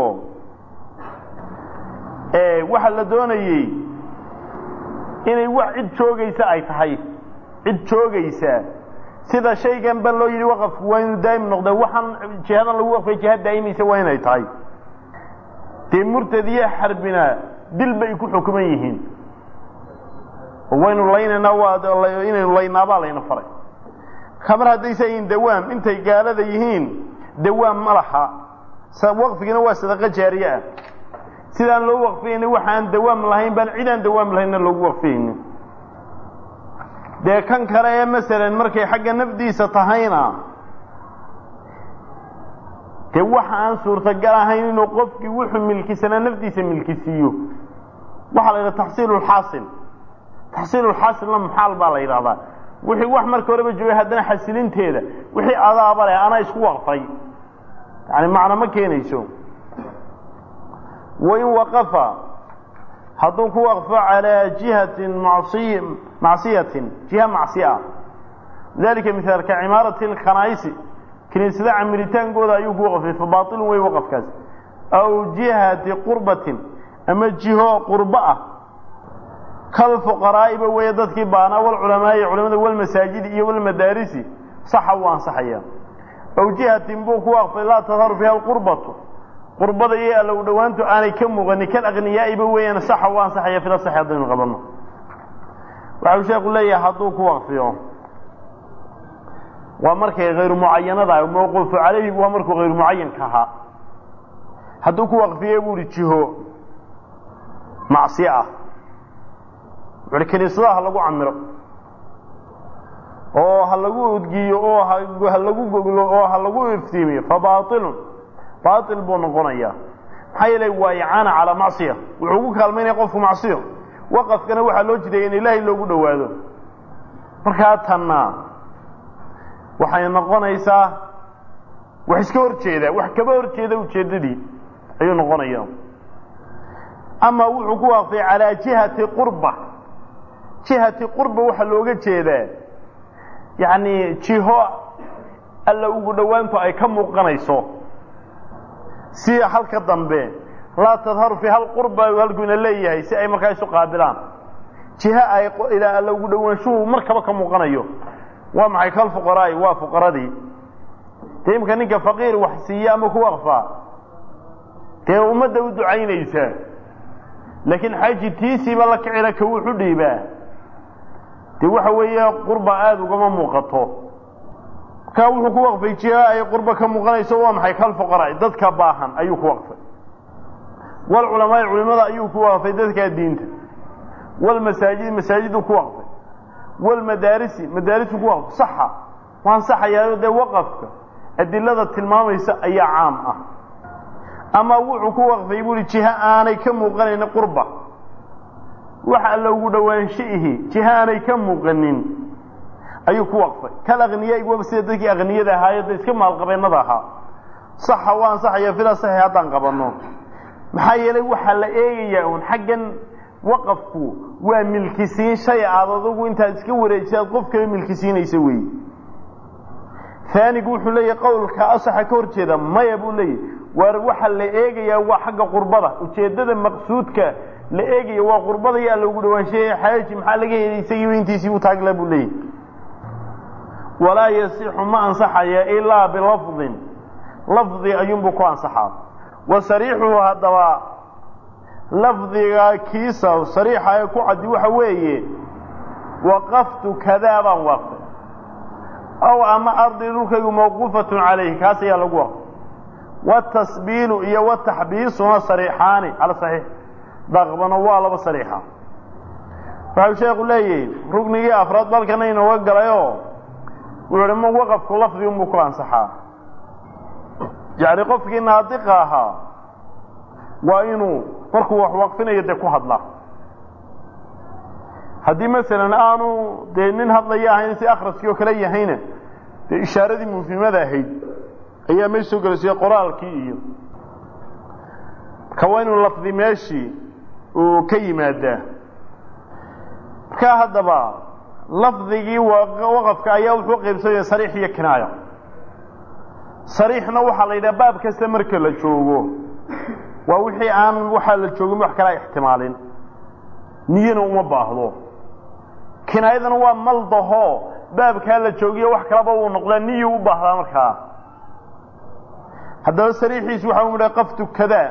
waxa la doonayey inay wax cid joogaysa ay tahay cid joogaysa sida shaygan ba loo yidhi waqafku waa inuu daa'im noqda waxaan jihadan lagu waqfay jiha daa'imaysa waa inay tahay dee murtad iyo xarbina dil bay ku xukuman yihiin oo waynu laynaynaa waa inaynu laynaabaa layna faray kamar haddaysa yihiin dawaam intay gaalada yihiin dawaam ma laha waqfigina waa sadaqo jaariye ah sidaan loo waqfiyayni waxaan dawaam lahayn baan cidaan dawaam lahaynna loogu waqfiyayni dee kan kale ee masalan markay xagga nafdiisa tahayna dee waxa aan suurtagal ahayn inuu qofkii wuxuu milkisanaa nafdiisa milkisiiyo waxaa la yidhaha taxsiilulxaasil taxsiilulxaasilna muxaal baa la yidhahdaa wixii wax marka horeba joogay haddana xasilinteeda wixii adaaba leh anaa isku waqfay yani macno ma keenayso wain waqafa hadduu ku waqfo calaa jihatin masiy macsiyatin jiha macsiya dalika mihaal ka cimaarati alkhanaa'isi kiniisada camiritaankooda ayuu ku waqfay fa baailun wey waqafkaas aw jihati qurbatin ama jiho qurbo ah kalfuqaraa'iba weeye dadkii baanaa walculamaa'i culamada walmasaajidi iyo walmadaarisi saxa wuu ansaxaya aw jihatin buu ku waqfay laa tadharu fiha alqurbatu qurbada iyo alla u dhowaantu aanay ka muuqanin kal aqniyaa'iba weeyaan saxa u ansaxaya fila saxi haddaynu qabanno waxau sheeku leeyahay hadduu ku waqfiyo waa markay hayru mucayanada mawquufu calayhi waa markuu hayru mucayanka ahaa hadduu ku waqfiye buu ihi jiho macsiye ah wuxuuhi kiniisadaha ha lagu camiro oo ha lagu udgiyo oo ha lagu goglo oo ha lagu iftiimiyo fa baailun baail buu noqonayaa maxaa yeelay waa icaana calaa macsiya wuxuu ugu kaalmaynaya qofku macsiyo waqafkana waxaa loo jideeya in ilaahay loogu dhowaado markaa tanna waxay noqonaysaa wax iska hor jeeda wax kaba hor jeeda ujeeddadii ayuu noqonaya ama wuxuu ku waqfay calaa jihati qurba jihati qurba waxaa looga jeedaa yacni jiho alla ugu dhowaantu ay ka muuqanayso si halka dambe laa tadharu fi hal qurba halkuina leeyahay si ay markaa isu qaabilaan jiho ay ilaa alla ugu dhowaanshuhu markaba ka muuqanayo waa maxay kal fuqaraa'i waa fuqaradii dee imika ninka faqiir wax siiya ama ku waqfaa dee ummadda u ducaynaysa laakiin xaaji tiisiiba la kicila ka wuxu dhiibaa dee waxa weeye qurba aada ugama muuqato markaa wuxuu ku waqfay jiho ay qurba ka muuqanayso waa maxay kal fuqaraa'i dadka baahan ayuu ku waqfay walculamaai culimada ayuu ku waqfay dadkaa diinta walmasaajid masaajiduu ku waqfay walmadaarisi madaarisu ku waqf saxa waan saxayaa dee waqafka adilada tilmaamaysa ayaa caam ah ama wuxuu ku waqfay buuhi jiha aanay ka muuqanayn qurba wax alla ugu dhowaanshiihi jiha aanay ka muuqanin ayuu ku waqfay kal akniya waba sida dadkii akniyada ahaayo da iska maalqabeennada ahaa saxa waa ansaxaya fila saxi haddaan qabanno maxaa yeelay waxaa la eegayaa uun xaggan waqafku waa milkisiin shay aad adugu intaad iska wareejisa aad qof kale milkisiinaysa weeye aanigu wuxuu leeyahy qowlka asaxa ka hor jeeda maya buu leeyahy waar waxa la eegayaa waa xagga qurbada ujeeddada maqsuudka la eegaya waa qurbada yaa loogu dhawaanshaye xaaji maxaa laga helay isagiiba intiisii u taagla buu leeyahy walaa yasixu ma ansaxaya ilaa bilafdin lafdi ayuunbuu ku ansaxaa wa sariixuhu haddaba lafdiga kiisa sariixa ee ku caddi waxa weeye waqaftu kadaa baan waqfay aw ama ardi dhulkaygu mawquufatun calayhi kaas ayaa lagu waqfay watasbiilu iyo wataxbiisuna sariixaani cala saxiix daqbana waa laba sariixa waxau sheekhu leeyahay rugnigii afraad balkana inooga galayoo wuxuu hi ma waqafku lafdi unbuu ku ansaxaa yacni qofkii naadiqa ahaa waa inuu markuu wax waqfinayo dee ku hadla haddii masalan aanu dee nin hadlaya ahayn si akhraskii oo kale yahayna dee ishaaradii mufhimada ahayd ayaa meesha soo gelaysiya qoraalkii iyo marka waa inuu lafdi meeshii uu ka yimaadaa markaa haddaba lafdigii waqafka ayaa wuxuu qaybsamaya sariix iyo kinaaya sariixna waxaa la yidhaha baab kasta marka la joogo waa wixii aan waxaa la joogin wax kalaa ixtimaalin niyana uma baahdo kinaayadana waa maldaho baabkaa la joogiyo wax kalaba uu noqdaa niyu u baahdaa markaa haddaba sariixiisu waxa u idha qaftu kadaa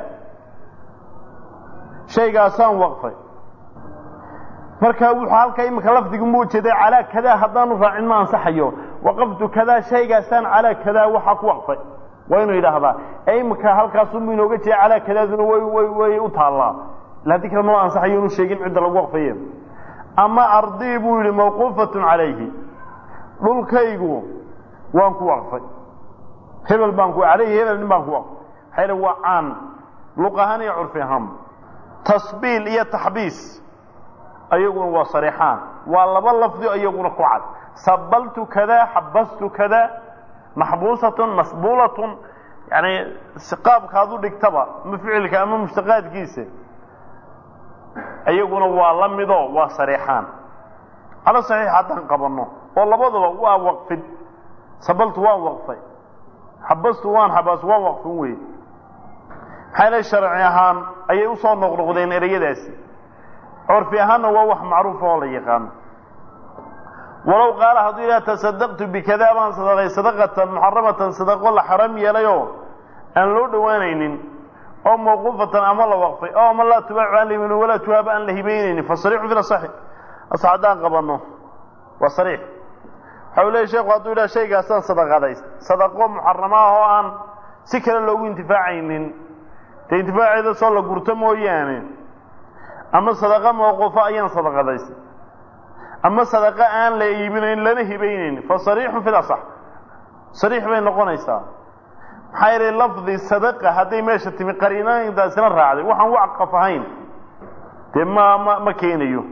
shaygaasaan waqfay marka wuxuu halkaa iminka lafdigu mu ujeeday calaa kadaa haddaanu raacin ma ansaxayo waqaftu kadaa shaygaasaan calaa kadaa waxaa ku waqfay waa inuu yidhaahdaa ee iminka halkaasunbu inooga jeeda calaa kadaaduna way way way u taallaa ila haddii kale ma ansaxayo inuu sheegin cidda lagu waqfaye ama ardii buu yidhi mawquufatun calayhi dhulkaygu waan ku waqfay hebel baan ku alayhi hebel nin baan ku waqfay maxaa yidhi waa caan luq ahaan iyo curfi ahaan tasbiil iyo taxbiis ayaguna waa sariixaan waa laba lafdi iyaguna ku cad sabaltu kada xabastu kada maxbuusatun masbuulatun yani qaabkaad u dhigtaba ma ficilka ama mushtaqaadkiisa iyaguna waa la mido waa sariixaan cala saxiix haddaan qabanno oo labadaba waa waqfid sabaltu waan waqfay xabastu waan xabaas waan waqfin wey maxaa yale sharci ahaan ayay usoo noqnoqdeen ereyadaasi curfi ahaanna waa wax macruufa oo la yaqaano walow qaala hadduu yidhaha tasadaqtu bikadaa baan sadaqay sadaqatan muxaramatan sadaqo la xaram yeelayoo aan loo dhowaanaynin oo mawquufatan ama la waqfay oo ama laa tubaacu aan lahimin walaa tuhaaba aan la hibaynaynin fa sariixu fi lasaxi as haddaan qabanno waa sariix waxa u leeyahy sheekhu hadduu yidhaha shaygaasaan sadaqadays sadaqo muxarama ah oo aan si kale loogu intifaacaynin dee intifaaceeda soo la gurto mooyaane ama sadaqa mawquufo ayaan sadaqadaysay ama sadaqa aan la iibinayn lana hibaynayn fa sariixun fi lasax sariix bay noqonaysaa maxaa yeelay lafdi sadaqa hadday meesha timi qariinaintaasina raacday waxaan wacqaf ahayn dee ma ma ma keenayo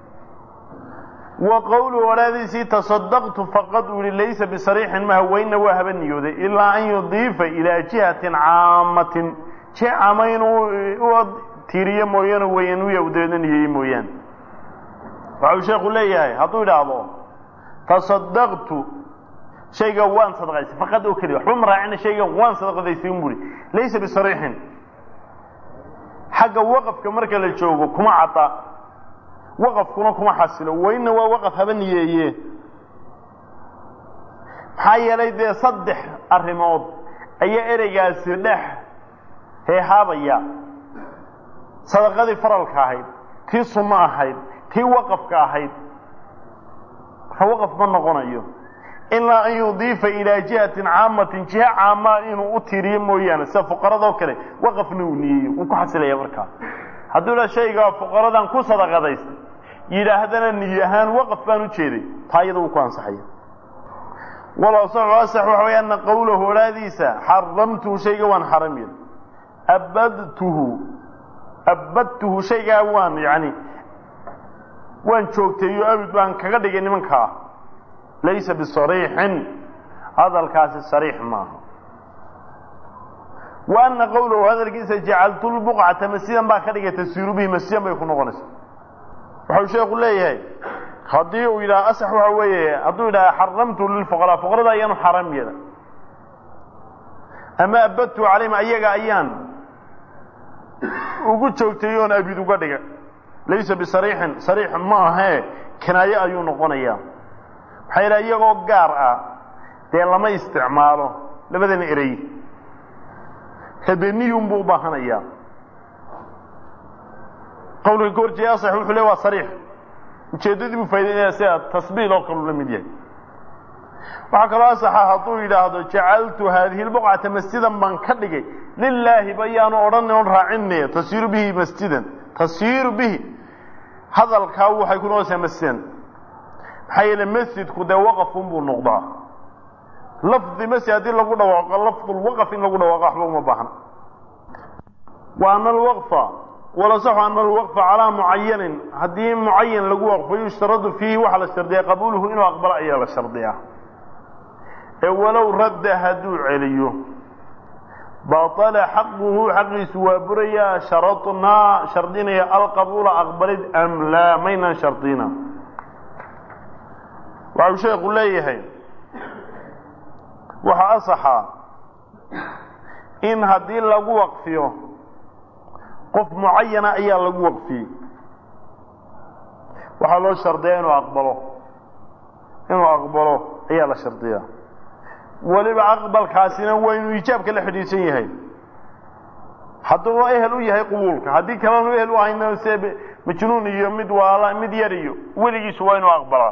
wa qowluhu odhaadiisii tasadaqtu faqad uu yihi laysa bisariixin ma haweyna waa haba niyooday ilaa an yudiifa ilaa jihatin caamatin ji caama inuu u tiiriyo mooyaane weyanuya u dabeedna niyeeye mooyaane waxau sheekhu leeyahay hadduu idhaahdo tasadaqtu shaygan waan sadaqaystay faqad oo keliya waxba ma raacina shaygan waan sadaqadaystay un buhi laysa bisariixin xagga waqafka marka la joogo kuma cadda waqafkuna kuma xasilo weyna waa waqaf haba niyeeye maxaa yeelay dee saddex arrimood ayaa ereygaasi dhex heehaabaya sadaqadii faralka ahayd tii sunno ahayd tii waqafka ahayd marka waqaf ma noqonayo ilaa an yudiifa ilaa jihatin caamatin jiha caamaa inuu u tiiriyo mooyaane sida fuqaradoo kale waqafna uu niyeeyo wuu ku xasilaya markaa hadduu dha shaygaa fuqaradan ku sadaqadaystay yidhaahdana niy ahaan waqaf baan u jeeday taa iyada uu ku ansaxaya walasaxu asax waxa way ana qowlahu odhaadiisa xaramtuhu shayga waan xaram yeelay abadtuhu abadtuhu shaygaa waan yani waan joogteeyo abid baan kaga dhigay nimankaa laysa bisariixin hadalkaasi sariix maaha wa ana qowlahu hadalkiisa jacaltu lbuqcata masjidan baa ka dhigay tasiiru bihi masjidan bay ku noqonaysaa waxau sheeku leeyahay haddii uu yidhaha asax waxa weeye hadduu yidhaha xaramtu lilfuqaraa fuqarada ayaanu xaram yeela ama abadtu calayhim ayaga ayaan ugu joogtay oon abid uga dhiga laysa bisariixin sariix ma ahee kinaaye ayuu noqonayaa maxaa yidhaha iyagoo gaar ah dee lama isticmaalo labadan erey habeniyun buu u baahanayaa qawliga goorjee asax wuxuu le waa sariix ujeeddadii buu faa'idaynaya sida tasbiil oo kaleu la mid yahay waxaa kaloo asaxa hadduu yidhaahdo jacaltu haadihi lbuqcata masjidan baan ka dhigay lilaahi bayaanu odhan oon raacinay tasiiru bihi masjidan tasiiru bihi hadalkaa waxay ku noqonaysaa masjidan maxaa yeele masjidku dee waqafun buu noqdaa lafdi masjid haddii lagu dhawaaqo lafdulwaqaf in lagu dhawaaqo waxba uma baahna wa ama alwaqfa walasaxu ana alwaqfa calaa mucayanin haddii mucayan lagu waqfo yushtaradu fiihi waxaa la shardiyaa qabuuluhu inuu aqbalo ayaa la shardiyaa ee walow radda hadduu celiyo baطala xaquhu xaqiisu waa burayaa sharadnaa shardinaya alqabuula aqbalid am laa maynaan shardina waxau sheekhu leeyahay waxaa asaxa in haddii lagu waqfiyo qof mucayana ayaa lagu waqfiyey waxaa loo shardiyaa inuu aqbalo inuu aqbalo ayaa la shardiyaa weliba aqbalkaasina waa inuu ijaabka la xidhiidsan yahay hadduu ehel u yahay qubuulka haddii kalenu ehel u ahayna se majnuun iyo mid waala mid yar iyo weligiisu waa inuu aqbalaa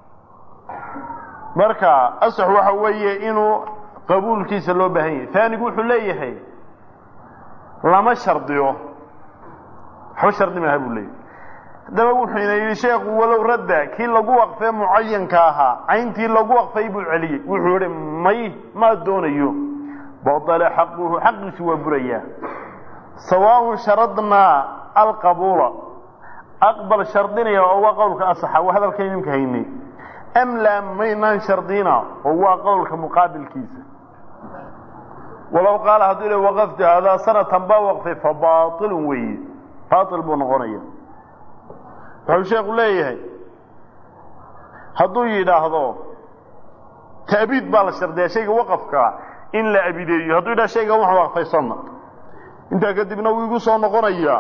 marka asax waxa weeye inuu qabuulkiisa loo baahan yahay taanigu wuxuu leeyahay lama shardiyo waxba shardi maaha buu leeyahay haddaba wuxuuna yidhi sheekhu walow radda kii lagu waqfee mucayanka ahaa cayntii lagu waqfay buu celiyey wuxuu yihi may ma doonayo badala xaquhu xaqiisu waa burayaa sawaaun sharadnaa alqabuula aqbal shardinaya oo waa qowlka asaxa waa hadalkan idinka haynay am laa maynaan shardina oo waa qowlka muqaabilkiisa walow qaala hadduu le waqaftu hadaa sanatan baa waqfay fa baailun weeye baail buu noqonaya wuxuu sheekhu leeyahay hadduu yidhaahdo ta'biid baa la shardiyaa shayga waqafkaa in la abideeyo hadduu yidhahdo shaygan wax waqfay sanad intaa kadibna wuu igu soo noqonayaa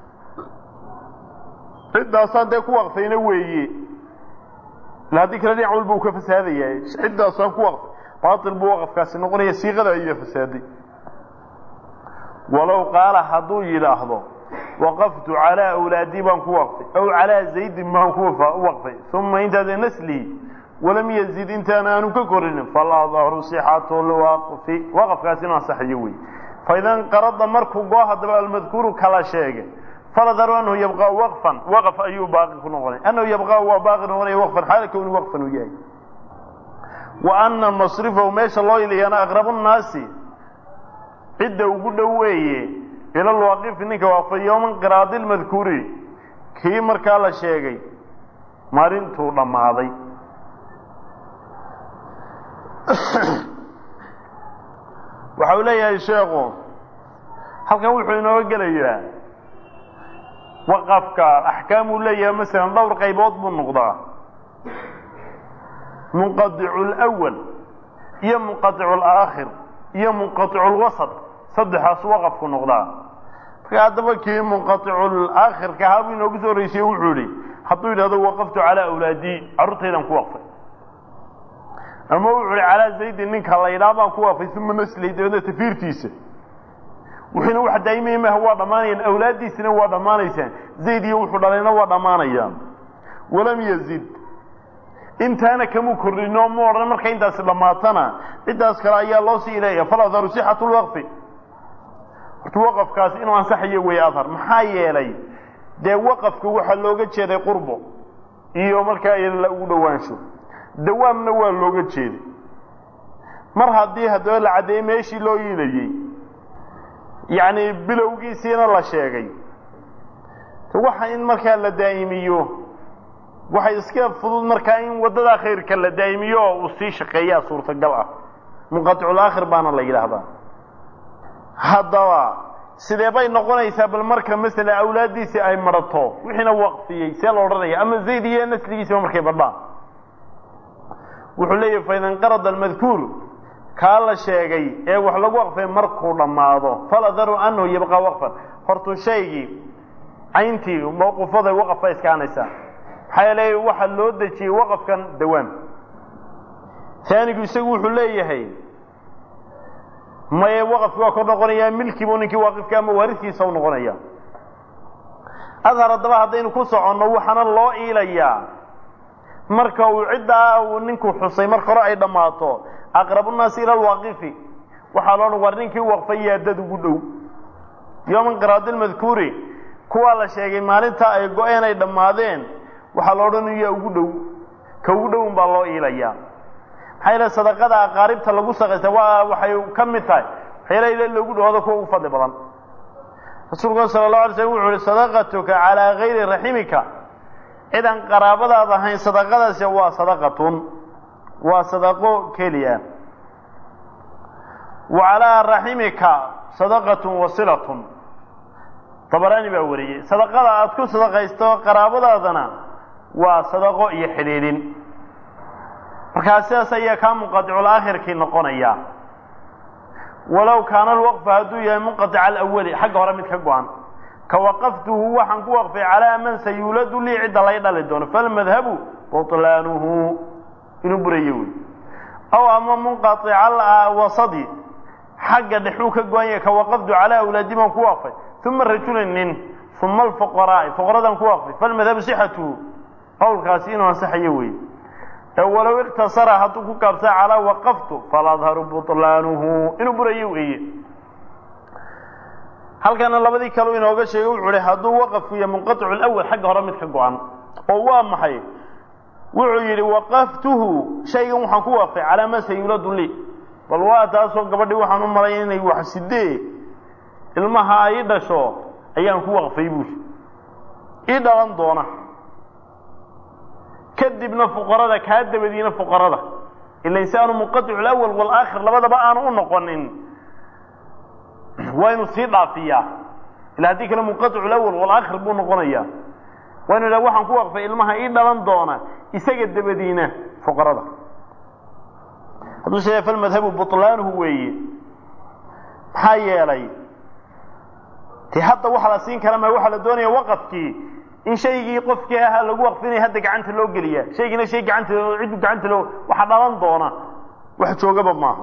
ciddaasaan dee ku waqfayna weeye ila haddii kale dhinac walba uu ka fasaadaya ciddaasaan ku waqfay baatil buu waqafkaasi noqonaya siiqada ayaa fasaaday walow qaala hadduu yidhaahdo waqaftu calaa awlaadii baan ku waqfay aw calaa zaydin baan ku waqfay uma intaada naslii walam yazid intaan aanu ka korinin faladahru sixatu lwaqfi waqafkaasi inuu ansaxayo wey faidan qarada markuu goo haddaba almadkuuru kala sheegay faladharu anahu yabqaa waqfan waqf ayuu baaqi ku noqonay anahu yabqaa waa baaqi noqonaya waqfan xaala kowni waqfan uu yahay wa ana masrifahu meesha loo iliyana aqrabu nnaasi cidda ugu dhow weeye ila lwaaqifi ninka waqfay yowman qiraadi lmadkuuri kii markaa la sheegay maalintuu dhammaaday waxa uu leeyahay sheekhu halkan wuxuu inooga gelayaa waqafka axkaam uu leeyahay masalan dhowr qaybood buu noqdaa munqadicu lwal iyo munqadicu alaakhir iyo munqadicu lwasat saddexaas waqafku noqdaa marka haddaba kii munqadicu aakhirka ahaa buu inoogu soo horreysiyey wuxuu yihi hadduu yidhahdo waqaftu calaa awlaadii carruurtaydan ku waqfay ama wuxuu hi calaa zaydin ninka la ydhaa baan ku waqfay uma nasley dabeedna tafiirtiisa wuxuuna wax daa'imaya maaha waa dhammaanayaan awlaaddiisina waa dhammaanaysaan zayd iyo wuxuu dhalayna waa dhammaanayaan walam yazid intaana kamu kordhino ma odhan marka intaasi dhammaatana ciddaas kale ayaa loo sii ileeya faladharu sixatu lwaqfi horta waqafkaasi inuu ansaxayo weeye adhar maxaa yeelay dee waqafka waxaa looga jeeday qurbo iyo markaa ila ugu dhowaansho dawaamna waa looga jeeday mar haddii haddaba la caddeeyey meeshii loo iilayey yacni bilowgiisiina la sheegay waxa in markaa la daa'imiyo waxay iska fudud markaa in waddadaa khayrka la daa'imiyo oo uu sii shaqeeyaa suurtagal ah munqaticul aakhir baana la yidhaahdaa haddaba sidee bay noqonaysaa bal marka masala awlaaddiisii ay marato wixiina waqfiyey see la odhanaya ama zayd iyo nasligiisiba markay badhaan wuxuu leeyahay fainanqarada almadkuur kaa la sheegay ee wax lagu waqfay markuu dhammaado faladaru anahu yabqaa waqfan hortuu shaygii cayntii mawquufaday waqaf bay iskaanaysaa maxaa yeelay waxaa loo dejiyey waqafkan dawaam aanigu isagu wuxuu leeyahay maye waqafki waa kor noqonayaa milkiibu ninkii waaqifka ama waariskiisa u noqonaya adhar haddaba haddaynu ku soconno waxaana loo iilayaa marka uu ciddaa uu ninku xusay marka hore ay dhammaato aqrabunaasi ila alwaaqifi waxaa loo dhan war ninkii waqfay yaa dad ugu dhow yowma inqiraadi lmadkuuri kuwaa la sheegay maalinta ay go-een ay dhammaadeen waxaa loo dhan yaa ugu dhow ka ugu dhown baa loo iilayaa maxaa yeele sadaqada aqaaribta lagu saqaysta waa waxay ka mid tahay waxyaala ila loogu dhawado kuwa ugu fadli badan rasuulku sala allahu alay slam wuxu uhi sadaqatuka calaa gayri raximika cidan qaraabadaad ahayn sadaqadaasi waa sadaqatun waa sadaqo keliya wa calaa raximika sadaqatun wasilatun dabaraani baa wariyey sadaqada aad ku sadaqaysto qaraabadaadana waa sadaqo iyo xidhiidhin markaa sidaas ayaa kaa munqaticul aakhirkii noqonaya walow kaana alwaqfu hadduu yahay munqatica alawali xagga hore mid ka go-an ka waqaftuhu waxaan ku waqfay calaa man sayuuladu lii cidda lay dhali doono falmadhabu butlaanuhu inuu burayo wey aw ama munqatica wasadi xagga dhexuu ka go-an yahay ka waqaftu calaa awlaadi baan ku waqfay uma rajulin nin uma alfuqaraa'i fuqaradaan ku waqfay falmadhabu sixatuhu qowlkaasi inuu ansaxayo wey walow iktasara hadduu ku gaabsaa calaa waqaftu faladharu butlaanuhu inuu burayo weeye halkana labadii kaleu inooga sheegay wuxuu hi hadduu waqafku yahay munqaticu lawal xagga hore mid ka go-an oo waa maxay wuxuu yidhi waqaftuhu shaygan waxaan ku waqfay calaa ma sayuladu lii bal waa taasoo gabadhii waxaan u malay inay wax sidee ilmaha ay dhasho ayaan ku waqfay buuri ii dhalan doona kadibna fuqarada kaa dabadiina fuqarada ila insaanu munqaticu lawal walaakhir labadaba aanu u noqonin waa inuu sii dhaafiyaa ila haddii kale munqaticu lawal walaakhir buu noqonaya waa inu idhaha waxaan ku waqfay ilmaha ii dhalan doona isaga dabadiina fuqarada hadduu sheegay falmadhabu butlaanuhu weeye maxaa yeelay te hadda waxa la siin kara ma waxaa la doonaya waqafkii in shaygii qofkii ahaa lagu waqfinaya hadda gacanta loo geliyaa shaygiina shay gacanta ciddu gacanta loo waxa dhalan doona wax joogaba maaha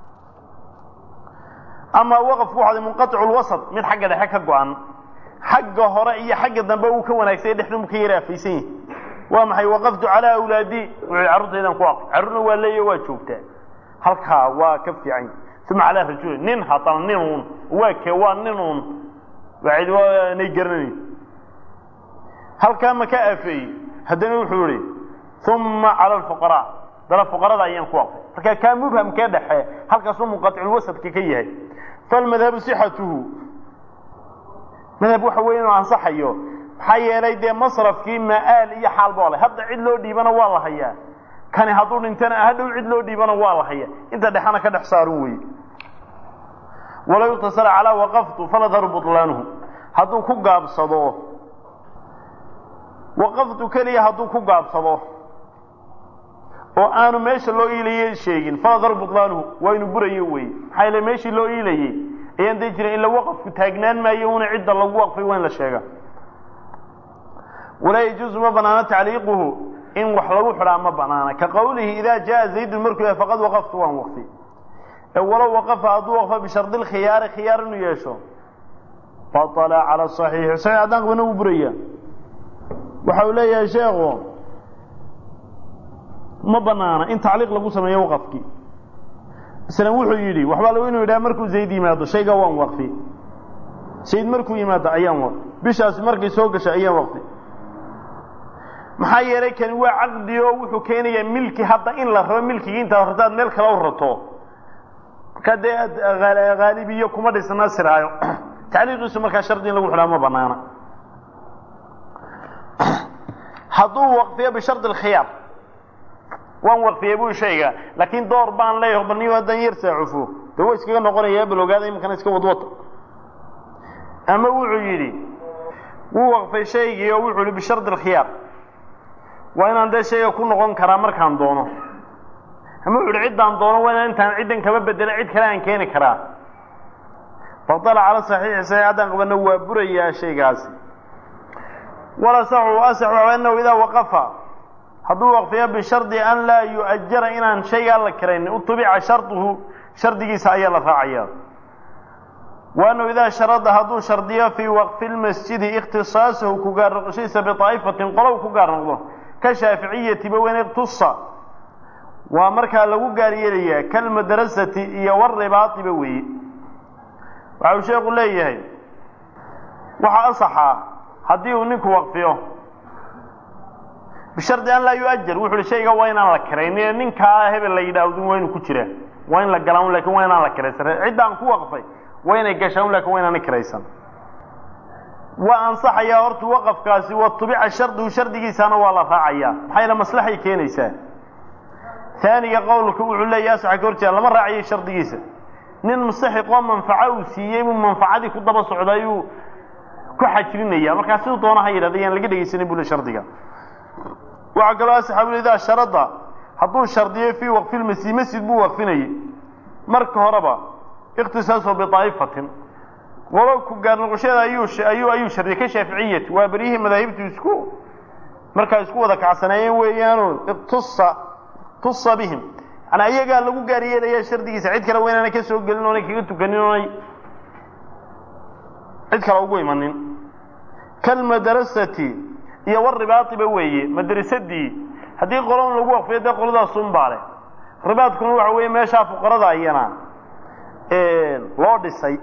ama waqafku waxaa munqaticu lwasat mid xagga dhexe ka go-an xagga hore iyo xagga dambe uu ka wanaagsanya dhexduu ka yara afaysan yahi waa maxay waqaftu calaa awlaadi wuxuu carruurtaydan ku waqfay carruurna waa leeya waa joogtaa halkaa waa ka fiican uma calaa rajulin nin haddana nin uun waa ke waa nin uun waa cid waanay garanayn halkaa ma ka afeeyey haddana wuxuu ihi uma cala alfuqaraa dana fuqarada ayaan ku waqfay marka kaa mubhamkee dhexe halkaasuu munqaticulwasadka ka yahay falmadhabu sixatuhu madhab waxa weeye inuu ansaxayo maxaa yeelay dee masrafkii maa-aal iyo xaalba le hadda cid loo dhiibana waa la hayaa kani hadduu dhintana hadhow cid loo dhiibana waa la hayaa inta dhexana ka dhex saarun weye walow iktasara calaa waqaftu faladharu butlaanuhu hadduu ku gaabsado waqaftu keliya hadduu ku gaabsado oo aanu meesha loo iilayey sheegin faladharu butlaanuhu waa inuu burayo weye maxaa yeele meeshii loo iilayey ayaan dii jirin ila waqafku taagnaan maayo una cidda lagu waqfay waa in la sheega walaa yajuuzu ma banaano tacliiquhu in wax lagu xidhaa ma banaana ka qowlihi idaa jaa zaydun markuu yahay faqad waqaftu waan waqfi ee walow waqafa hadduu waqfa bishardi lkhiyaari khiyaar inuu yeesho batala cala saxiixi saxiix haddaan qabana wuu buraya waxa uu leeyahay sheekhu ma banaana in tacliiq lagu sameeyo waqafkii islan wuxuu yidhi waxbaa lagu inuu yidhaha markuu zayd yimaado shaygaa waan waqfi zayd markuu yimaado ayaan waqfi bishaasi markay soo gashay ayaan waqfi maxaa yeelay kani waa caqdi oo wuxuu keenayaa milki hadda in la rabo milkigii intaad rabtaad meel kale u rato markaa dee haalibiyo kuma dhisna siraayo tacliiqiisu markaa shardi in lagu xidhaa ma banaana hadduu waqfiyo bishardi alkhiyaar waan waqfiyey buu shayga laakiin door baan leeyahay baniyo haddan yar saacufo dee waa iskaga noqonayaa bal ogaada iminkana iska wadwata ama wuxuu yidhi wuu waqfay shaygii oo wuxuu yihi bishardi alkhiyaar waa inaan dee shayga ku noqon karaa markaan doono ama wuxu uhi ciddaan doono waa inaan intaan ciddan kama bedela cid kale aan keeni karaa badala cala saxiixi saxiix haddaan qabana waa burayaa shaygaasi walasaxu asaxu anahu idaa waqafa hadduu waqfiyo bishardi an laa yu'ajara inaan shaygaa la kiraynin utubica sharduhu shardigiisa ayaa la raacaya wa annahu idaa sharada hadduu shardiyo fii waqfi lmasjidi ikhtisaasahu ku gaar noqoshadiisa biطaa'ifatin qolow ku gaar noqdo ka shaaficiyatiba weyn iqtusa waa markaa lagu gaar yeelayaa kalmadrasati iyo waribaatiba weeye waxa uu sheekhu leeyahay waxaa asaxaa haddii uu ninku waqfiyo bishardi an laa yu'ajar wuxu uhi shayga waa inaan la kiraynin ninkaa hebel la yidhaahdo waa inuu ku jiraa waa in la galaa un lakin waa inaan la kiraysan ciddaan ku waqfay waa inay gashaan un lakin waa inaana kiraysan waa ansaxayaa horta waqafkaasi wa tubica shardigu shardigiisana waa la raacayaa maxaa yaele maslaxay keenaysaa taaniga qowlka wuxuu leeyahy asaxa ka horjeeda lama raacayo shardigiisa nin mustaxiqoo manfaco uu siiyey buu manfacadii ku daba socda ayuu ku xajrinaya markaa siduu doona ha yidhahda yaan laga dhegaysanin bule shardiga waxaa kaloo asaxaabu idaa sharada hadduu shardiyo fii waqfi lmasjid masjid buu waqfinayay marka horeba ikhtisaaso biaa'ifatin qolo ku gaar noqoshada ayuu ayuu ayuu shardiyay ka shaaficiyati waa beryihii madaahibtu isku markaa isku wada kacsanaayeen weeyaano iqtusa tusa bihim manaa iyagaa lagu gaar yeelaya shardigiisa cid kale waa inaanay ka soo gelin oonay kaga tukanin oonay cid kale ugu imanin kalmadrasati iyo waribaatiba weeye madrasadii haddii qolon lagu waqfiyo dee qoladaasun baa leh ribaadkuna waxa weeye meeshaa fuqarada iyana loo dhisay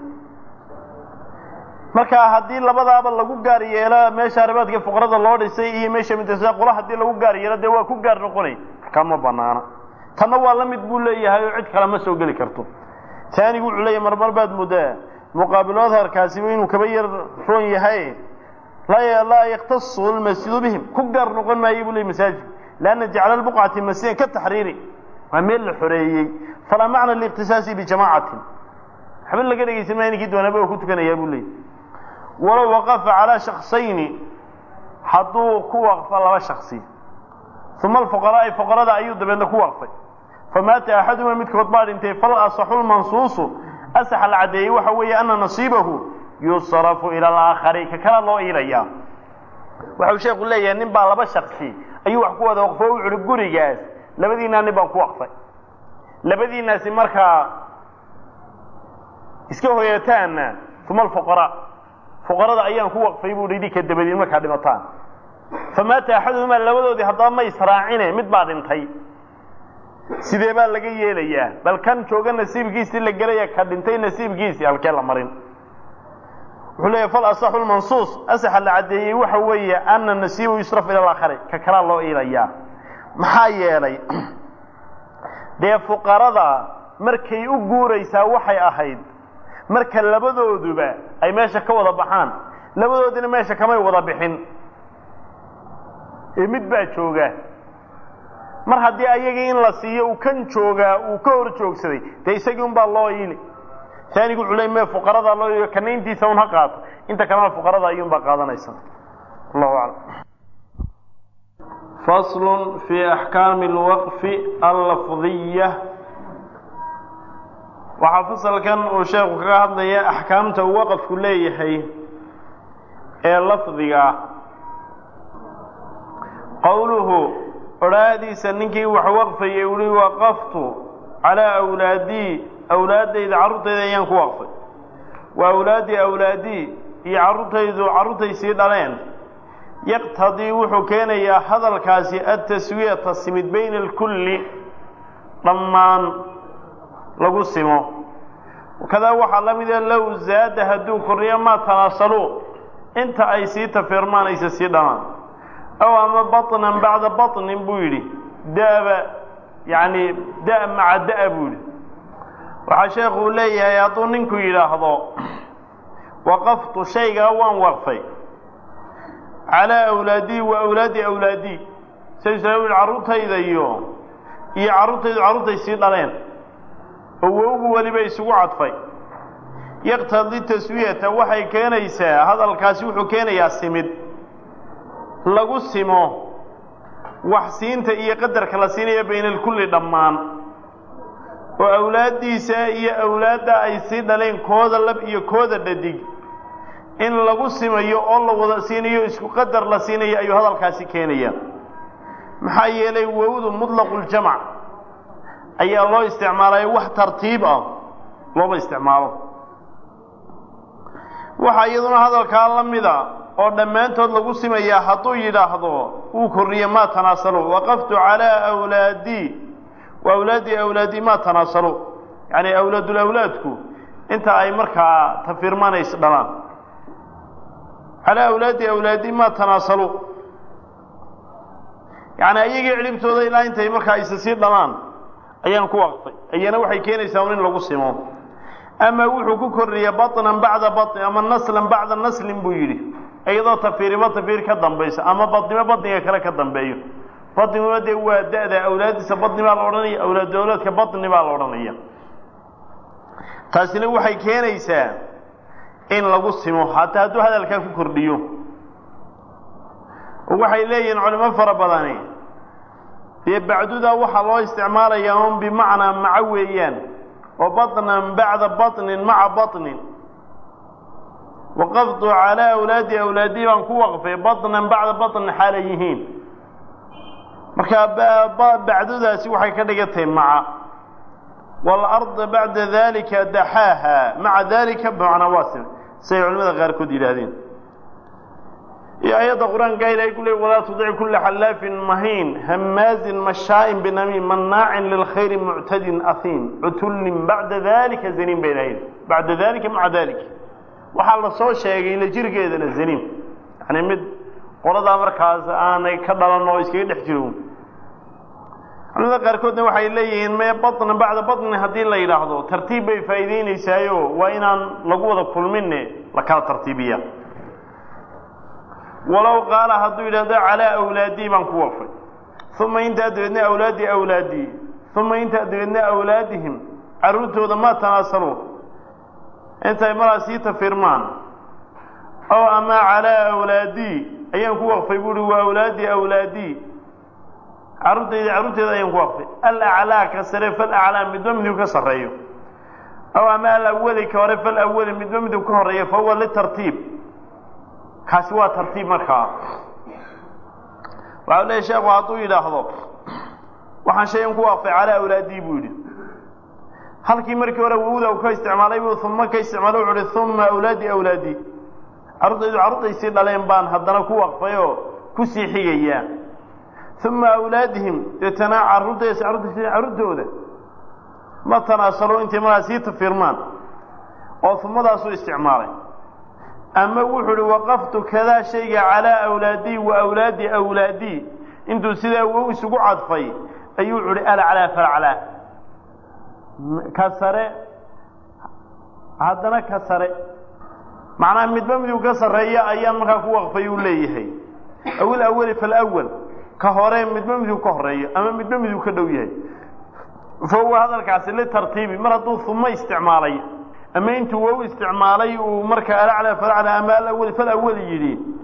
marka haddii labadaaba lagu gaar yeelo meesha ribaadka fuqarada loo dhisay iyo meesha madrasada qola haddii lagu gaar yeelo dee waa ku gaar noqonay markaa ma banaana tanna waa la mid buu leeyahay oo cid kale ma soo geli karto taanigu wuxuu leeyahay marmar baad muddaa muqaabilu adharkaasiba inuu kaba yar roon yahay laa yaktasu lmasjidu bihim ku gaar noqon maayo buu ley masaajid lanna jacla lbuqcati masjidan ka taxriiri waa meel la xoreeyey falaa macna liiqtisaasi bijamaacatin waxba laga dhegaysan maya ninkii doonaba oo ku tukanayaa buu leeyay walow waqafa calaa shaksayni hadduu ku waqfo laba shaksi uma alfuqaraai fuqarada ayuu dabeedna ku waqfay famaata axaduma midkood baa dhintay fal asaxu lmansuusu asaxa la caddeeyey waxa weeye ana nasiibahu yusrafu ila alaakhari ka kala loo iilayaa waxa uu sheeku leeyahay nin baa laba shaksi ayuu wax ku wada waqfo o wuxuuhi gurigaas labadiinaa nin baan ku waqfay labadiinaasi markaa iska hoyataanna uma alfuqaraa fuqarada ayaan ku waqfay buu hi idinka dabadiin markaa dhimataan famaata axaduhumaa labadoodii haddaba ma israacine mid baa dhintay sidee baa laga yeelayaa bal kan jooga nasiibkiisii la gelaya ka dhintay nasiibkiisii halkee la marin wuxuu leeyahy fal asaxu lmansuus asaxa la caddeeyey waxa weeye ana nasiibu yusraf ila alaakhari ka kalaa loo iilayaa maxaa yeelay dee fuqarada markay u guuraysaa waxay ahayd marka labadooduba ay meesha ka wada baxaan labadoodina meesha kamay wada bixin ee mid baa jooga mar haddii ayagii in la siiyo uu kan joogaa uu ka hor joogsaday dee isagii un baa loo iili taanigu wuxuu ley me fuqaradaa loo iiliyo kana intiisa un ha qaato inta kalena fuqarada ayuun baa qaadanaysa allahu aclam fasl fi axkaami alwaqfi allafdiya waxaa fasalkan uu sheekhu kaga hadlaya axkaamta uu waqafku leeyahay ee lafdiga ah qowluhu odhaahdiisa ninkii wax waqfayay uhi waqaftu calaa awlaadii awlaaddayda carruurtayda ayaan ku waqfay wa awlaadii awlaadii iyo carruurtaydu carruurtay sii dhaleen yaqtadii wuxuu keenayaa hadalkaasi adtaswiyata simid bayna alkulli dhammaan lagu simo kadaa waxaa la mida low zaada hadduu kordhiyo maa tanaasaluu inta ay sii tafirmaan aysa sii dhamaan aw ama baطnan bacda baطnin buu yidhi da'ba yani da' maca da' buu yidhi waxaa sheekuu leeyahay hadduu ninku yidhaahdo waqaftu shaygaa waan waqfay calaa awlaadii wa awlaadi awlaadii saysa carruurtayda iyo iyo carruurtaydu carruurtay sii dhaleen oo wowgu weliba isugu cadfay yaqtadi taswiyata waxay keenaysaa hadalkaasi wuxuu keenayaa simid lagu simo wax siinta iyo qadarka la siinaya bayna alkulli dhammaan oo awlaaddiisa iyo awlaadda ay sii dhaleen kooda lab iyo kooda dhadig in lagu simayo oo la wada siinayo isku qadar la siinayo ayuu hadalkaasi keenaya maxaa yeelay wowdu mudlaquljamac ayaa loo isticmaalay wax tartiib ah looma isticmaalo waxaa iyaduna hadalkaa la mida oo dhammaantood lagu simayaa hadduu yidhaahdo uu korriye maa tanaasalu waqaftu calaa awlaadii wa awlaadii awlaadii maa tanaasalu yacni awlaadulawlaadku inta ay markaa tafirmanays dhalaan calaa awlaadi awlaadii maa tanaasalu yacni ayagii cilibtooda ilaa intay markaa isa sii dhalaan ayaan ku waqfay ayana waxay keenaysaa un in lagu simo ama wuxuu ku korriyey baطnan bacda baطni ama naslan bacda naslin buu yidhi iyadoo tafiiriba tafiir ka dambaysa ama badnimo badniga kale ka dambeeyo badniguna dee waa da-da awlaaddiisa badni baa la odhanaya awlaad awlaadka badni baa la odhanaya taasina waxay keenaysaa in lagu simo hataa hadduu hadalkaa ku kordhiyo oo waxay leeyihiin culimo fara badani dee bacduda waxaa loo isticmaalayaa un bimacnaa maco weeyaan oo baطnan bacda baطnin maca baطnin waqaftu calaa awlaadi awlaadii baan ku waqfay baطnan bacda baطnin xaalay yihiin markaa bacdudaasi waxay ka dhigantahay maca waalarda bacda dalika daxaaha maca dalika bimacnaa waasim siay culimada qaarkood yidhaahdeen iyo ayadda qur-aanka ilahay ku leey walaa tudic kula xallaafin mahiin hamaazin mashaa'in binamiim mannaacin lilkhayri muctadin ahiim cutullin bacda dalika zaniim bay lahayd bacda dalika maca dalika waxaa la soo sheegay la jirkeedana zaniim yani mid qoladaa markaas aanay ka dhalan oo iskaga dhex jiro culimada qaarkoodna waxay leeyihiin me baطna bacda baطni haddii la yidhaahdo tartiib bay faa'iideynaysaayo waa inaan lagu wada kulminne la kala tartiibiya walow qaala hadduu yidhahdo calaa awlaadii baan ku wafay uma intaa dabeedna awlaadii awlaadii uma intaa dabeedna awlaadihim carruurtooda maa tanaasaluun intay maraa sii tafirmaan oo ama calaa awlaadii ayaan ku waqfay buuhi waa awlaadii awlaadii carruurtayda carruurteeda ayaan ku waqfay alaclaa ka sare falaclaa midba miduu ka sarreeyo aw ama alawali ka hore falawali midba miduu ka horeeyo fa huwa litartiib kaasi waa tartiib markaa waxau leeya sheekhu hadduu yidhaahdo waxaan shayan ku waqfay calaa awlaadii buu yidhi halkii markii hore wowda uu ka isticmaalay buu uma ka isticmaalay wuxu uhi uma awlaadi awlaadii carruurtaydu carruurtaysii dhaleen baan haddana ku waqfay oo kusii xigayaa uma awlaadihim deetana carruurtays carruurtays carruurtooda ma tanaasalo intay markaa sii tafirmaan oo umadaasuu isticmaalay ama wuxuu uhi waqaftu kadaa shayga calaa awlaadii wa awlaadi awlaadii intuu sidaa wow isugu cadfay ayuu wuxu uhi alaclaa falaclaa ka sare haddana ka sare macnaha midba miduu ka sarreeya ayaan markaa ku waqfay uu leeyahay awil awali falawal ka hore midba miduu ka horeeyo ama midba miduu ka dhow yahay fa huwa hadalkaasi litartiibi mar hadduu uma isticmaalay ama intuu wow isticmaalay uu markaa alaclaa falaclaa ama alawali falawali yidhi